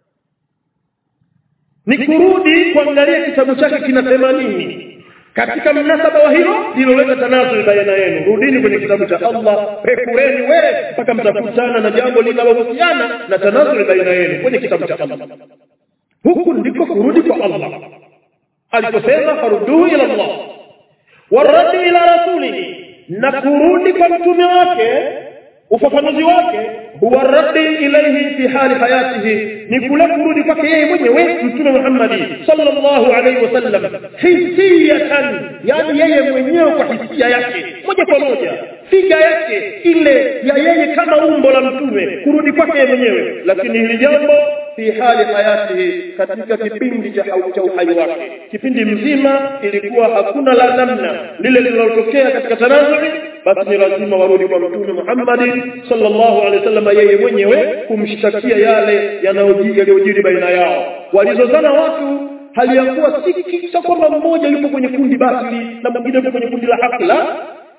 ni kurudi kuangalia kitabu chake kinasema nini katika mnasaba wa hilo liloleta tanazu baina yenu rudini kwenye kitabu cha Allah pekureni wewe mpaka mtakutana na jambo linalohusiana na tanazu baina yenu kwenye kitabu cha Allah huku ndiko kurudi kwa Allah aliposema faruduu ila Allah waradi ila rasulihi na kurudi kwa mtume wake ufafanuzi wake huwa radi ilayhi fi hali hayatihi ni kule kurudi kwake yeye mwenyewe mtume Muhammad sallallahu alaihi wasallam hisiyatan yani yeye mwenyewe kwa hisia yake moja kwa moja figa yake ile ya yeye kama umbo la mtume kurudi kwake yeye mwenyewe lakini hili jambo fi hali hayatihi katika kipindi cha cha uhai wake kipindi mzima ilikuwa hakuna la namna lile lililotokea katika tanazuri basi ni lazima warudi kwa mtume Muhammad sallallahu alaihi wasallam yeye mwenyewe kumshtakia yale yanayojiri baina yao walizozana watu hali ya kuwa si kwamba mmoja yupo kwenye kundi batili na mwingine yupo kwenye kundi la haki la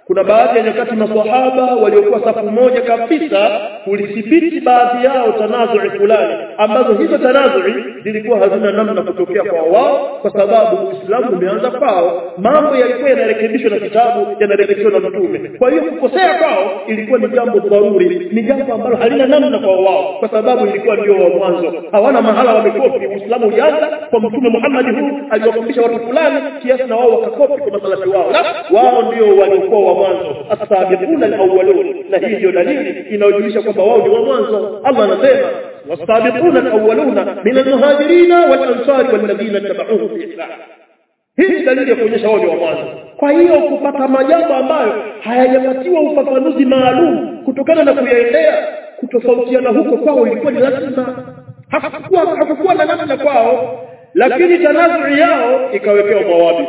kuna baadhi ya nyakati maswahaba waliokuwa safu moja kabisa kulithibiti baadhi yao tanazui fulani ambazo hizo tanazui zilikuwa hazina namna kutokea kwa wao kwa sababu Uislamu umeanza kwao mambo yalikuwa yanarekebishwa na kitabu yanarekebishwa na mtume kwa hiyo kukosea kwao ilikuwa ni jambo dharuri ni jambo ambalo halina namna kwa wao kwa sababu ilikuwa ndio wa mwanzo hawana mahala wamekopi Uislamu ulianza kwa mtume Muhammad huu aliwafundisha watu fulani kiasi na wao wakakopi kwa masalafi wao la wao ndio waliokuwa wa mwanzo as-sabiquna al-awwalun na hii ndio dalili inayojulisha kwamba wao ni wa mwanzo Allah anasema was-sabiquna al-awwaluna min al-muhajirin wal-ansar wal-ladina tabauhum bi ihsan hii dalili ya kuonyesha wao ni wa mwanzo kwa hiyo kupata majambo ambayo hayajapatiwa ufafanuzi maalum kutokana na kuyaendea kutofautiana huko kwao ilikuwa ni lazima hakukuwa hakukuwa na namna kwao lakini tanazui yao ikawekewa mawabi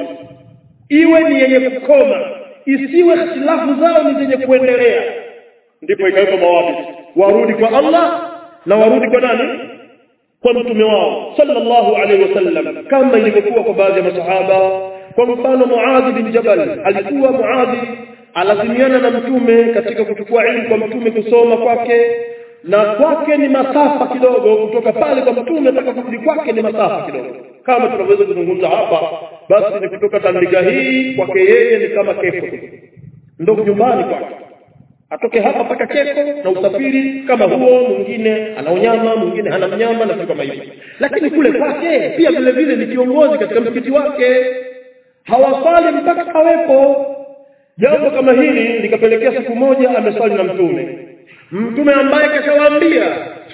iwe ni yenye kukoma isiwe ikhtilafu zao ni zenye kuendelea ndipo ikawekwa mawabi warudi kwa Allah na warudi kwa nani kwa mtume wao sallallahu alaihi wasallam kama ilivyokuwa kwa baadhi ya masahaba kwa mfano Muadh bin Jabal alikuwa Muadh alazimiana na mtume katika kuchukua ilmu kwa mtume kusoma kwake na kwake ni masafa kidogo kutoka pale kwa mtume mpaka kurudi kwake ni masafa kidogo kama tunavyoweza kuzungumza hapa basi ni kutoka tandika hii kwake yeye ni kama keko ndo nyumbani kwake atoke hapa mpaka keko na usafiri kama huo mwingine ana unyama mwingine hana mnyama na vitu kama hivyo lakini kule kwake pia vile vile ni kiongozi katika msikiti wake hawasali mpaka awepo jambo kama hili likapelekea siku moja ameswali na mtume mtume ambaye kashawaambia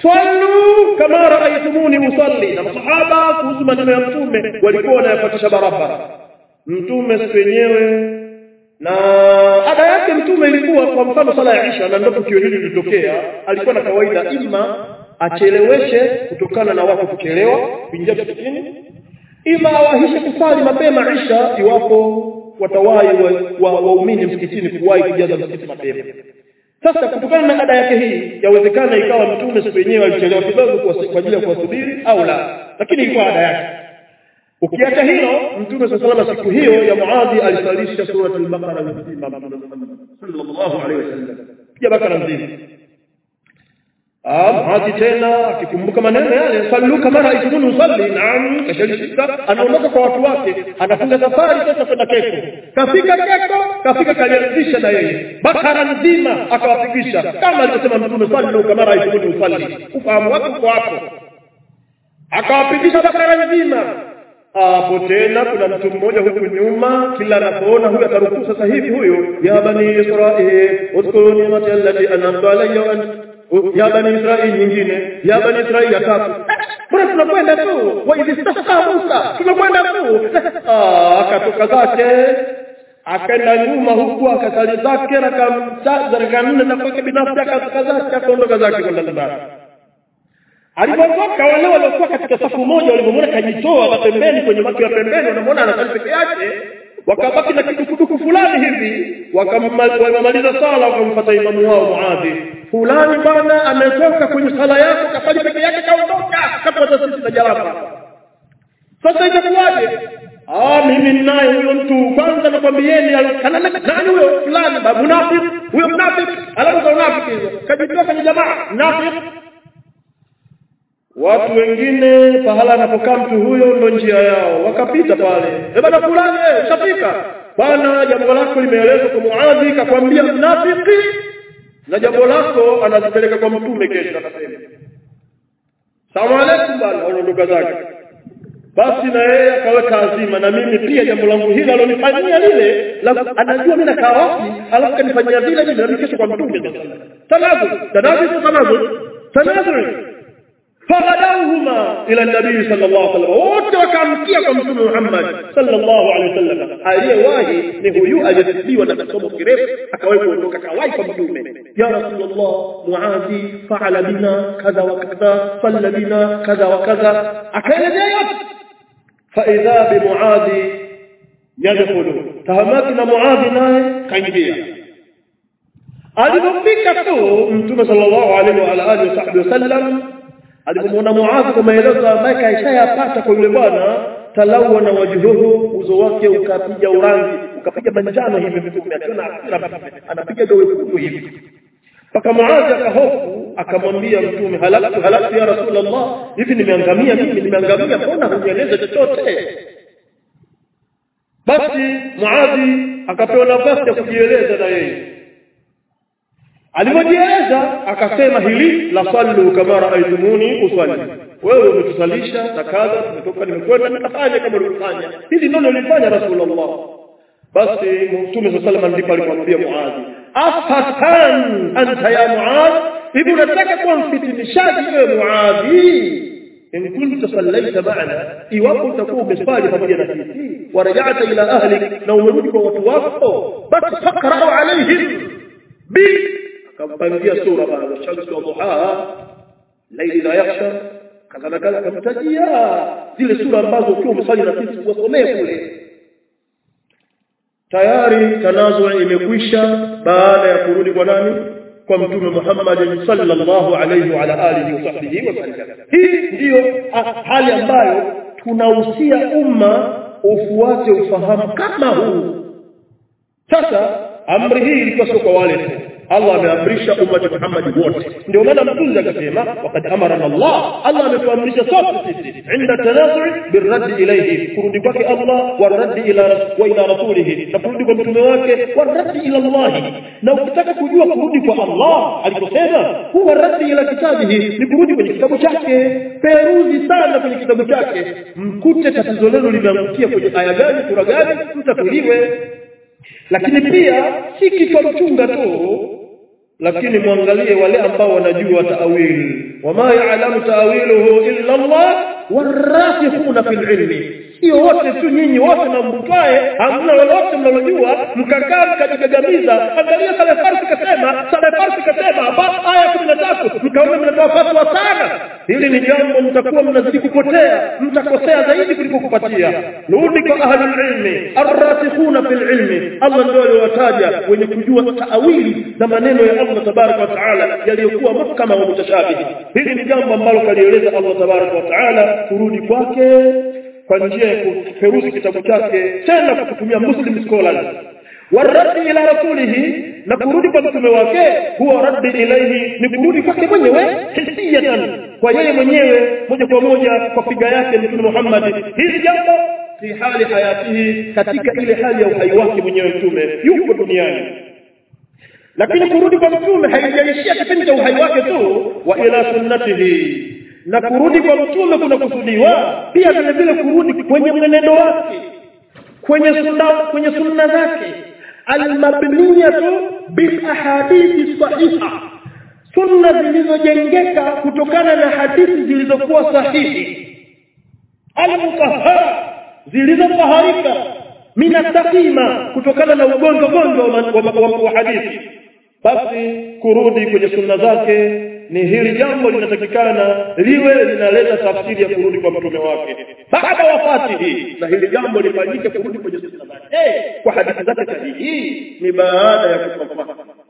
sallu kama raaitumuni usalli na masahaba kuhusu maneno ya mtume walikuwa wanayafuatisha barabara mtume siku yenyewe na ada yake mtume ilikuwa kwa mfano sala ya Isha na ndio tukio hili lilitokea alikuwa na kawaida ima acheleweshe kutokana na watu kuchelewa kuingia msikitini ima awahishe kusali mapema Isha iwapo watawahi waumini wa, wa msikitini kuwahi kujaza msikiti mapema sasa kutokana na ada yake hii yawezekana ikawa mtume siku yenyewe alichelewa kidogo kwa ajili ya kuwasubiri au la lakini ilikuwa ada yake ukiacha hilo mtume sallallahu siku hiyo ya muadhi alisalisha sura al-baqara nzima sallallahu alaihi wasallam ya bakara nzima Ah, muadhi tena akikumbuka maneno yale sallu kama raaitumuni usalli naam kashalishika anaondoka kwa watu wake anafunga safari sasa kwenda keko kafika keko kafika kalianzisha na yeye bakara nzima akawapigisha kama alivyosema mtume sallu kama raaitumuni usalli ufahamu wake uko hapo akawapigisha bakara nzima hapo tena kuna mtu mmoja huku nyuma kila anapoona huyu atarukuu sasa hivi huyu ya bani israil udhkuru ni'mati allati an'amtu alayya wa ya bani israil nyingine ya bani israil ya tatu mbona tunakwenda tu wa idh istasqa musa tunakwenda tu ah akatoka zake akaenda nyuma huku akasali zake raka nne na kwake binafsi akatoka zake akaondoka zake kwenda nyumbani alipotoka wale waliokuwa katika safu moja walipomwona kajitoa pembeni kwenye watu ya pembeni wanamwona anasali peke yake wakabaki na kidukuduku fulani hivi wakamaliza sala wakamfuata imamu wao muadhi fulani bwana ametoka kwenye sala yako kasali peke yake kaondoka kapata sisi na jaraba sasa itakuwaje Ah, mimi ninaye huyo mtu kwanza nakwambieni kana nani huyo fulani munafiki huyo mnafiki alafu za unafiki hizo kajitoa kwenye jamaa mnafiki watu wengine pahala anapokaa mtu huyo ndo njia yao wakapita pale eh bana fulani eh ushafika bwana jambo lako limeelezwa kwa muadhi kakwambia mnafiki na jambo lako anazipeleka kwa mtume kesho akasema salamu alaykum bwana anaondoka zake basi na yeye akaweka azima na mimi pia jambo langu hili alonifanyia lile anajua mimi nakaa wapi alafu kanifanyia vile vile na kesho kwa mtume tanazu tanazu tanazu tanazu فغدوهما الى النبي صلى الله عليه وسلم wote wakamkia kwa mtume Muhammad sallallahu alaihi wasallam aliyewahi ni huyu aliyesibiwa na kisomo kirefu akawahi kuondoka kawahi kwa mtume ya rasulullah muadhi faala bina kadha wa kadha salla bina kadha wa kadha akaelezea yote fa idha bi muadhi yadkhulu tahamaki na muadhi naye kaingia alipofika tu mtume sallallahu alaihi wa alihi wasallam alipomwona Muadh kwa maelezo ambayo kaishayapata kwa yule bwana talawana wajhuhu uso wake ukapiga urangi ukapiga manjano hivi mtume akiona hasira anapiga gawe wekundu hivi mpaka Muadhi akahofu akamwambia mtume halaktu halaktu ya rasulullah hivi nimeangamia mimi nimeangamia mbona hunieleza chochote basi Muadhi akapewa nafasi ya kujieleza na yeye alipojieleza akasema hili la sallu kama raaitumuni usalli wewe umetusalisha na kadha nimetoka nimekwenda nikafanya kama ulivyofanya hili ndio nilifanya rasulullah basi mtume sallallahu alayhi ndipo alimwambia muadhi afatan anta ya muadh hivi unataka kuwa mfitinishaji wewe muadhi in kunta sallaita ma'ana iwapo utakuwa umesali pamoja na sisi warajata ila ahlik na umerudi kwa watu wako basi faqra'u alaihim bi akampangia sura baada shamsi wa duhaha laili la yakhsha kadha na kadha akamtajia zile sura ambazo ukiwa umesali na sisi wasomee kule tayari tanazu imekwisha baada ya kurudi kwa nani kwa mtume Muhammad sallallahu alayhi wa ala alihi wa sahbihi wasallam hii ndiyo hali ambayo tunahusia umma ufuate ufahamu kama huu sasa amri hii ilikuwa sio kwa wale tu Allah ameamrisha umma wa Muhammad wote ndio maana mtunzi akasema waqad amarana Allah Allah ametuamrisha sote sisi inda tanazu'i birradd ilayhi kurudi kwake Allah warradd ila wa ila rasulihi na kurudi kwa mtume wake warradd ila Allah na ukitaka kujua kurudi kwa Allah aliposema huwa radd ila kitabihi ni kurudi kwenye kitabu chake peruzi sana kwenye kitabu chake mkute tatizo lenu limeangukia kwenye aya gani sura gani mtatuliwe lakini pia si kichwa mchunga tu lakini muangalie wale ambao wanajua taawil wama ya'lamu ta'wiluhu illa Allah warasikhuna fil ilmi sio wote tu nyinyi wote mambukae hamna lolote mnalojua mkakaa mkajigagamiza angalia sale farsi kasema sale farsi kasema hapa aya 13 mkaona mnatoa fatwa sana hili ni jambo mtakuwa mnazidi kupotea mtakosea zaidi kuliko kupatia rudi kwa ahlul ilmi arrasikhuna fil ilmi Allah ndio aliwataja wenye kujua taawili na maneno ya Allah tabaraka wa taala yaliyokuwa mahkama wa mutashabihi hili ni jambo ambalo kalieleza Allah tabaraka wa taala kurudi kwake kwa njia ya kuperuzi kitabu chake tena kwa kutumia muslim scholars waradi ila rasulihi na kurudi kwa mtume wake huwa raddi ilaihi ni kurudi kwake mwenyewe hisiyatan kwa yeye mwenyewe moja kwa moja kwa piga yake mtume Muhammad hili jambo fi hali hayatihi katika ile hali ya uhai wake mwenyewe mtume yuko duniani lakini kurudi kwa mtume haijaishia kipindi cha uhai wake tu wa ila sunnatihi na kurudi kwa mtume kuna kusudiwa pia vile vile kurudi kwenye mwenendo wake kwenye sunna kwenye sunna zake almabniyatu bil ahadithi sahiha sunna zilizojengeka kutokana na hadithi zilizokuwa sahihi almutahhara zilizotaharika minastakima kutokana na ugonjwa gonjwa wa hadithi basi kurudi kwenye sunna zake ni hili jambo linatakikana liwe linaleta tafsiri ya kurudi kwa mtume wake baada wafatihi na hili jambo lifanyike kurudi kwenye sunna zake hey, kwa hadithi zake sahihi ni baada ya kufa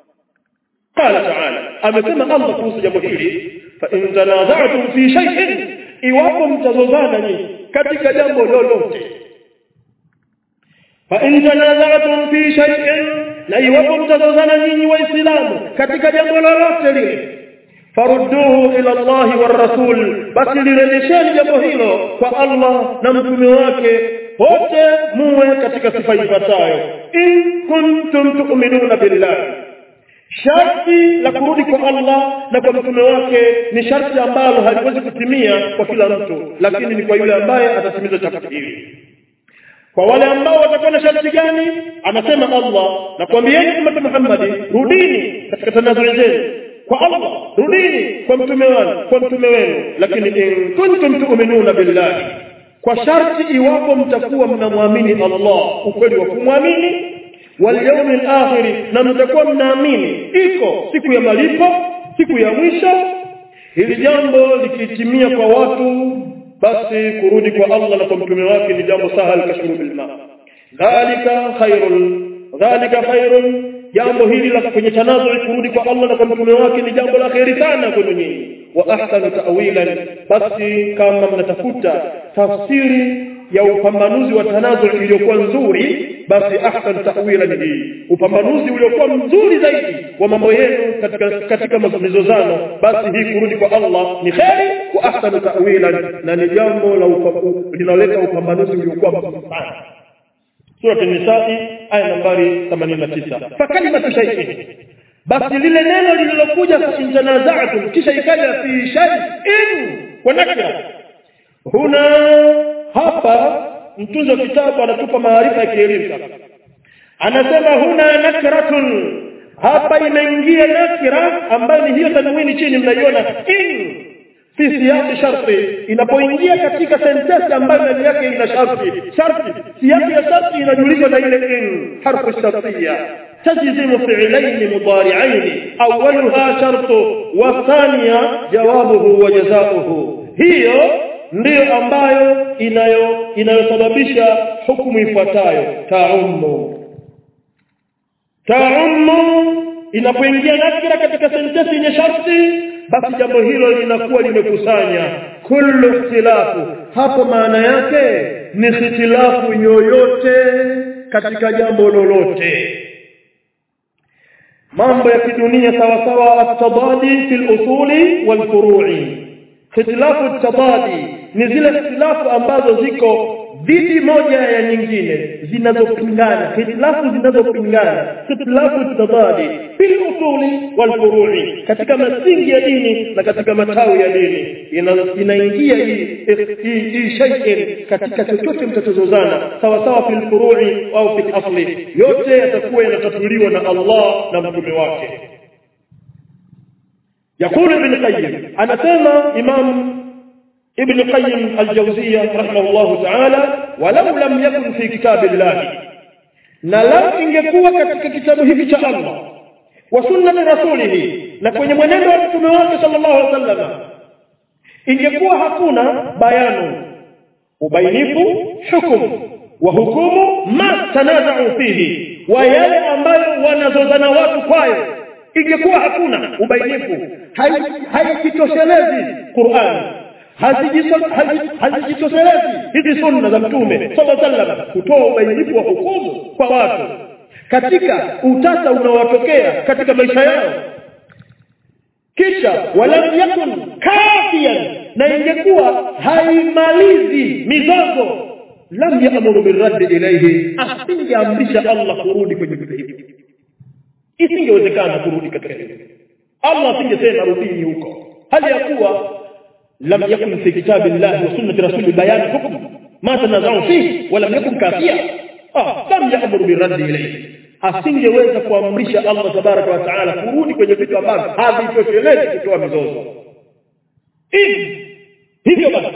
qala ta'ala amesema Allah kuhusu jambo hili fa in tanaza'tum fi shay'in iwapo mtazozana nyinyi katika jambo lolote fa in tanaza'tum fi shay'in na iwapo mtazozana nyinyi waislamu katika jambo lolote lile farudduhu ila Allah war rasul basi lirejesheni jambo hilo kwa Allah na mtume wake wote muwe katika sifa ifuatayo in kuntum tu'minuna billahi sharti la kurudi kwa Allah na kwa mtume wake ni sharti ambalo haliwezi kutimia kwa kila mtu lakini ni kwa yule ambaye atatimiza sharti hili kwa wale ambao watakuwa na sharti gani anasema Allah na kuambieni umma Muhammad rudini katika tanazuli zenu kwa Allah rudini kwa mtume wenu kwa mtume wenu lakini in kuntum tu'minuna billahi kwa sharti iwapo mtakuwa mnamwamini Allah ukweli wa kumwamini wal yawmil akhir na mtakuwa mnaamini iko siku ya malipo siku ya mwisho hili jambo likitimia kwa watu basi kurudi kwa Allah na kwa mtume wake ni jambo sahal kashrubil ma dhalika khairul dhalika khairul jambo hili la kwenye tanazu kurudi kwa Allah na kwa mtume wake ni jambo la kheri sana kwenu nyinyi wa ahsanu ta'wilan basi kama mnatafuta tafsiri ya upambanuzi wa tanazul iliyokuwa nzuri basi ahsan ta'wilan hii upambanuzi uliokuwa mzuri zaidi wa mambo yenu katika katika mizozano basi hii kurudi kwa Allah ni kheri wa ahsan ta'wilan na ni jambo la linaloleta upambanuzi uliokuwa mzuri sana sura an-nisaa aya nambari 89 fa kalimatu shay'in basi lile neno lililokuja fa intanaza'tum kisha ikaja fi shay'in kwa nakira huna hapa mtunzi wa kitabu anatupa maarifa ya kielimu sasa anasema huna nakratun hapa imeingia nakira ambayo ni hiyo tanwini chini mnaiona in fi siyaqi sharti inapoingia katika sentensi ambayo ndani yake ina sharti sharti siyaqi ya sharti inajulishwa na ile in harfu shartiyya تجزم فعلين مضارعين أولها شرط والثانية جوابه وجزاؤه هي ndiyo ambayo inayo inayosababisha hukumu ifuatayo taummu taummu inapoingia nakira katika sentensi yenye sharti basi jambo hilo linakuwa limekusanya kullu ikhtilafu hapo maana yake ni ikhtilafu yoyote katika jambo lolote mambo ya kidunia sawa sawa at-tadadi fil usuli wal furu'i ikhtilafu tabadi ni zile ikhtilafu ambazo ziko dhidi moja ya nyingine zinazopingana ikhtilafu zinazopingana ikhtilafu tabadi fil usuli wal furu'i katika masingi ya dini na katika matawi ya dini inaingia hii hii shay'in katika chochote mtatozozana sawa sawa fil furu'i au fil asli yote yatakuwa yanatatuliwa na Allah na mtume wake يقول ابن القيم أنا سيما إمام ابن القيم الجوزية رحمه الله تعالى ولو لم يكن في كتاب الله نلو ingekuwa katika kitabu hiki cha Allah wa sunnati rasulihi na kwenye mwenendo wa mtume wake sallallahu alaihi wasallam ingekuwa hakuna bayanu ubainifu hukumu wa hukumu ma tanaza'u fihi wa yale ambayo wanazozana watu kwayo ingekuwa hakuna ubainifu haijitoshelezi Qur'an hazijitoshelezi hizi sunna za mtume sallallahu alaihi wasallam kutoa ubainifu wa hukumu kwa watu katika utata unaowatokea katika maisha yao kisha walam yakun kafiyan na ingekuwa haimalizi mizozo lam ya'muru birraddi ilayhi asingeamrisha Allah kurudi kwenye vitu hivi isingewezekana kurudi katika hili Allah asingesema rudini huko hali ya kuwa lam yakun fi kitabillahi wa sunnati rasuli bayan hukm ma tanazau fihi wa lam yakun kafiya ah lam ya'muru birraddi ilayhi asingeweza kuamrisha Allah tabaraka wa taala kurudi kwenye vitu ambavyo havitoshelezi kutoa mizozo hivi hivyo basi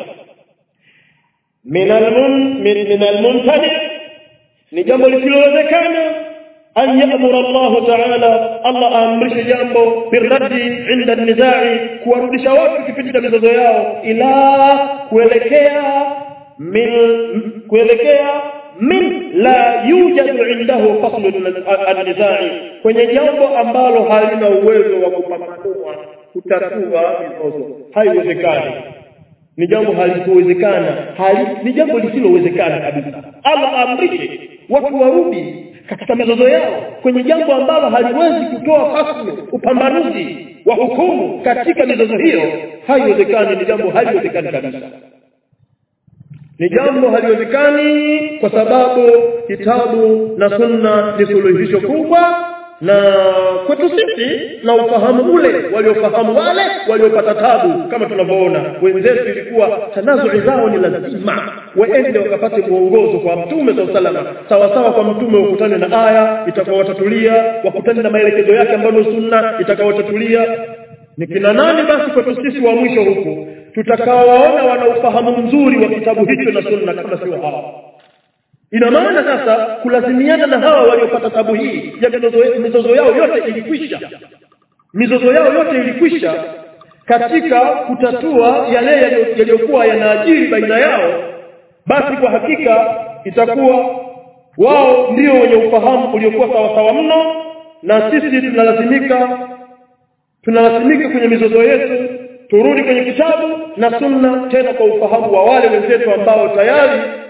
min almuntani ni jambo lisilowezekana أن يأمر الله تعالى الله أمرش جambo بالرد عند النزاع kuwarudisha watu kipindi cha mizozo yao ila kuelekea min kuelekea min la yujadu indahu fasl an-nizai kwenye jambo ambalo halina uwezo wa kupambanua kutatua mizozo haiwezekani ni jambo halisowezekana hali ni jambo lisilowezekana kabisa Allah amrishe watu warudi katika mizozo yao kwenye jambo ambalo haliwezi kutoa fasli upambanuzi wa hukumu katika mizozo hiyo haiwezekani ni jambo haliwezekani kabisa ni jambo haliwezekani kwa sababu kitabu na sunna ni suluhisho kubwa na kwetu sisi na ufahamu ule waliofahamu wale waliopata tabu kama tunavyoona wenzetu ilikuwa tanazui zao ni lazima waende wakapate mwongozo kwa mtume saa salama sawa sawa kwa mtume wakutane na aya itakawatatulia wakutane na maelekezo yake ambayo sunna itakawatatulia ni kina nani basi kwetu sisi wa mwisho huku tutakaowaona wana ufahamu mzuri wa kitabu hicho na sunna kama sio hawa ina maana sasa kulazimiana na hawa waliopata tabu hii ya mizozo, mizozo yao yote ilikwisha mizozo yao yote ilikwisha katika kutatua yale yaliyokuwa yanaajiri baina yao basi kwa hakika itakuwa wao ndio wenye ufahamu uliokuwa sawasawa mno na sisi tunalazimika tunalazimika kwenye mizozo yetu turudi kwenye kitabu na sunna tena kwa ufahamu wa wale wenzetu ambao tayari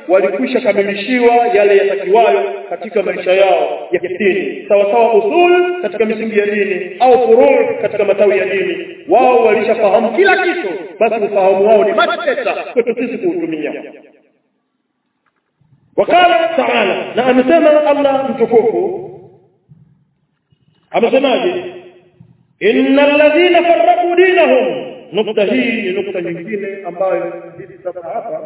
walikwisha kamilishiwa yale yatakiwayo katika maisha yao ya kidini sawa sawa usul katika misingi ya dini au furuu katika matawi ya dini wao walishafahamu kila kitu basi ufahamu wao ni mateta kwetu sisi kuutumia wakala taala na amesema Allah mtukufu amesemaje innal ladhina farraqu dinahum nukta hii ni nukta nyingine ambayo hivi sasa hapa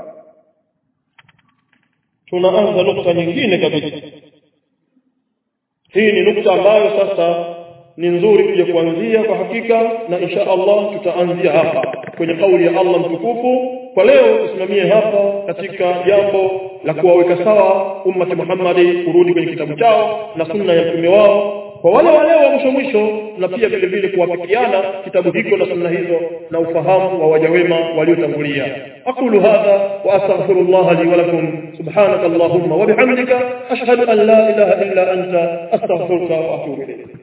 tunaanza nukta nyingine kabisa hii ni nukta ambayo sasa ni nzuri kuja kuanzia kwa hakika na insha Allah tutaanzia hapa kwenye kauli ya Allah mtukufu kwa leo tusimamie hapa katika jambo la kuwaweka sawa ummati Muhammadi kurudi kwenye kitabu chao na sunna ya mtume wao kwa wale wale wa mwisho mwisho na pia vile vile kuwafikiana kitabu hicho na sunna hizo na ufahamu wa waja wema waliotangulia aqulu hadha wa astaghfirullah li wa lakum subhanaka allahumma wa bihamdika ashhadu an la ilaha illa anta astaghfiruka wa atubu ilayk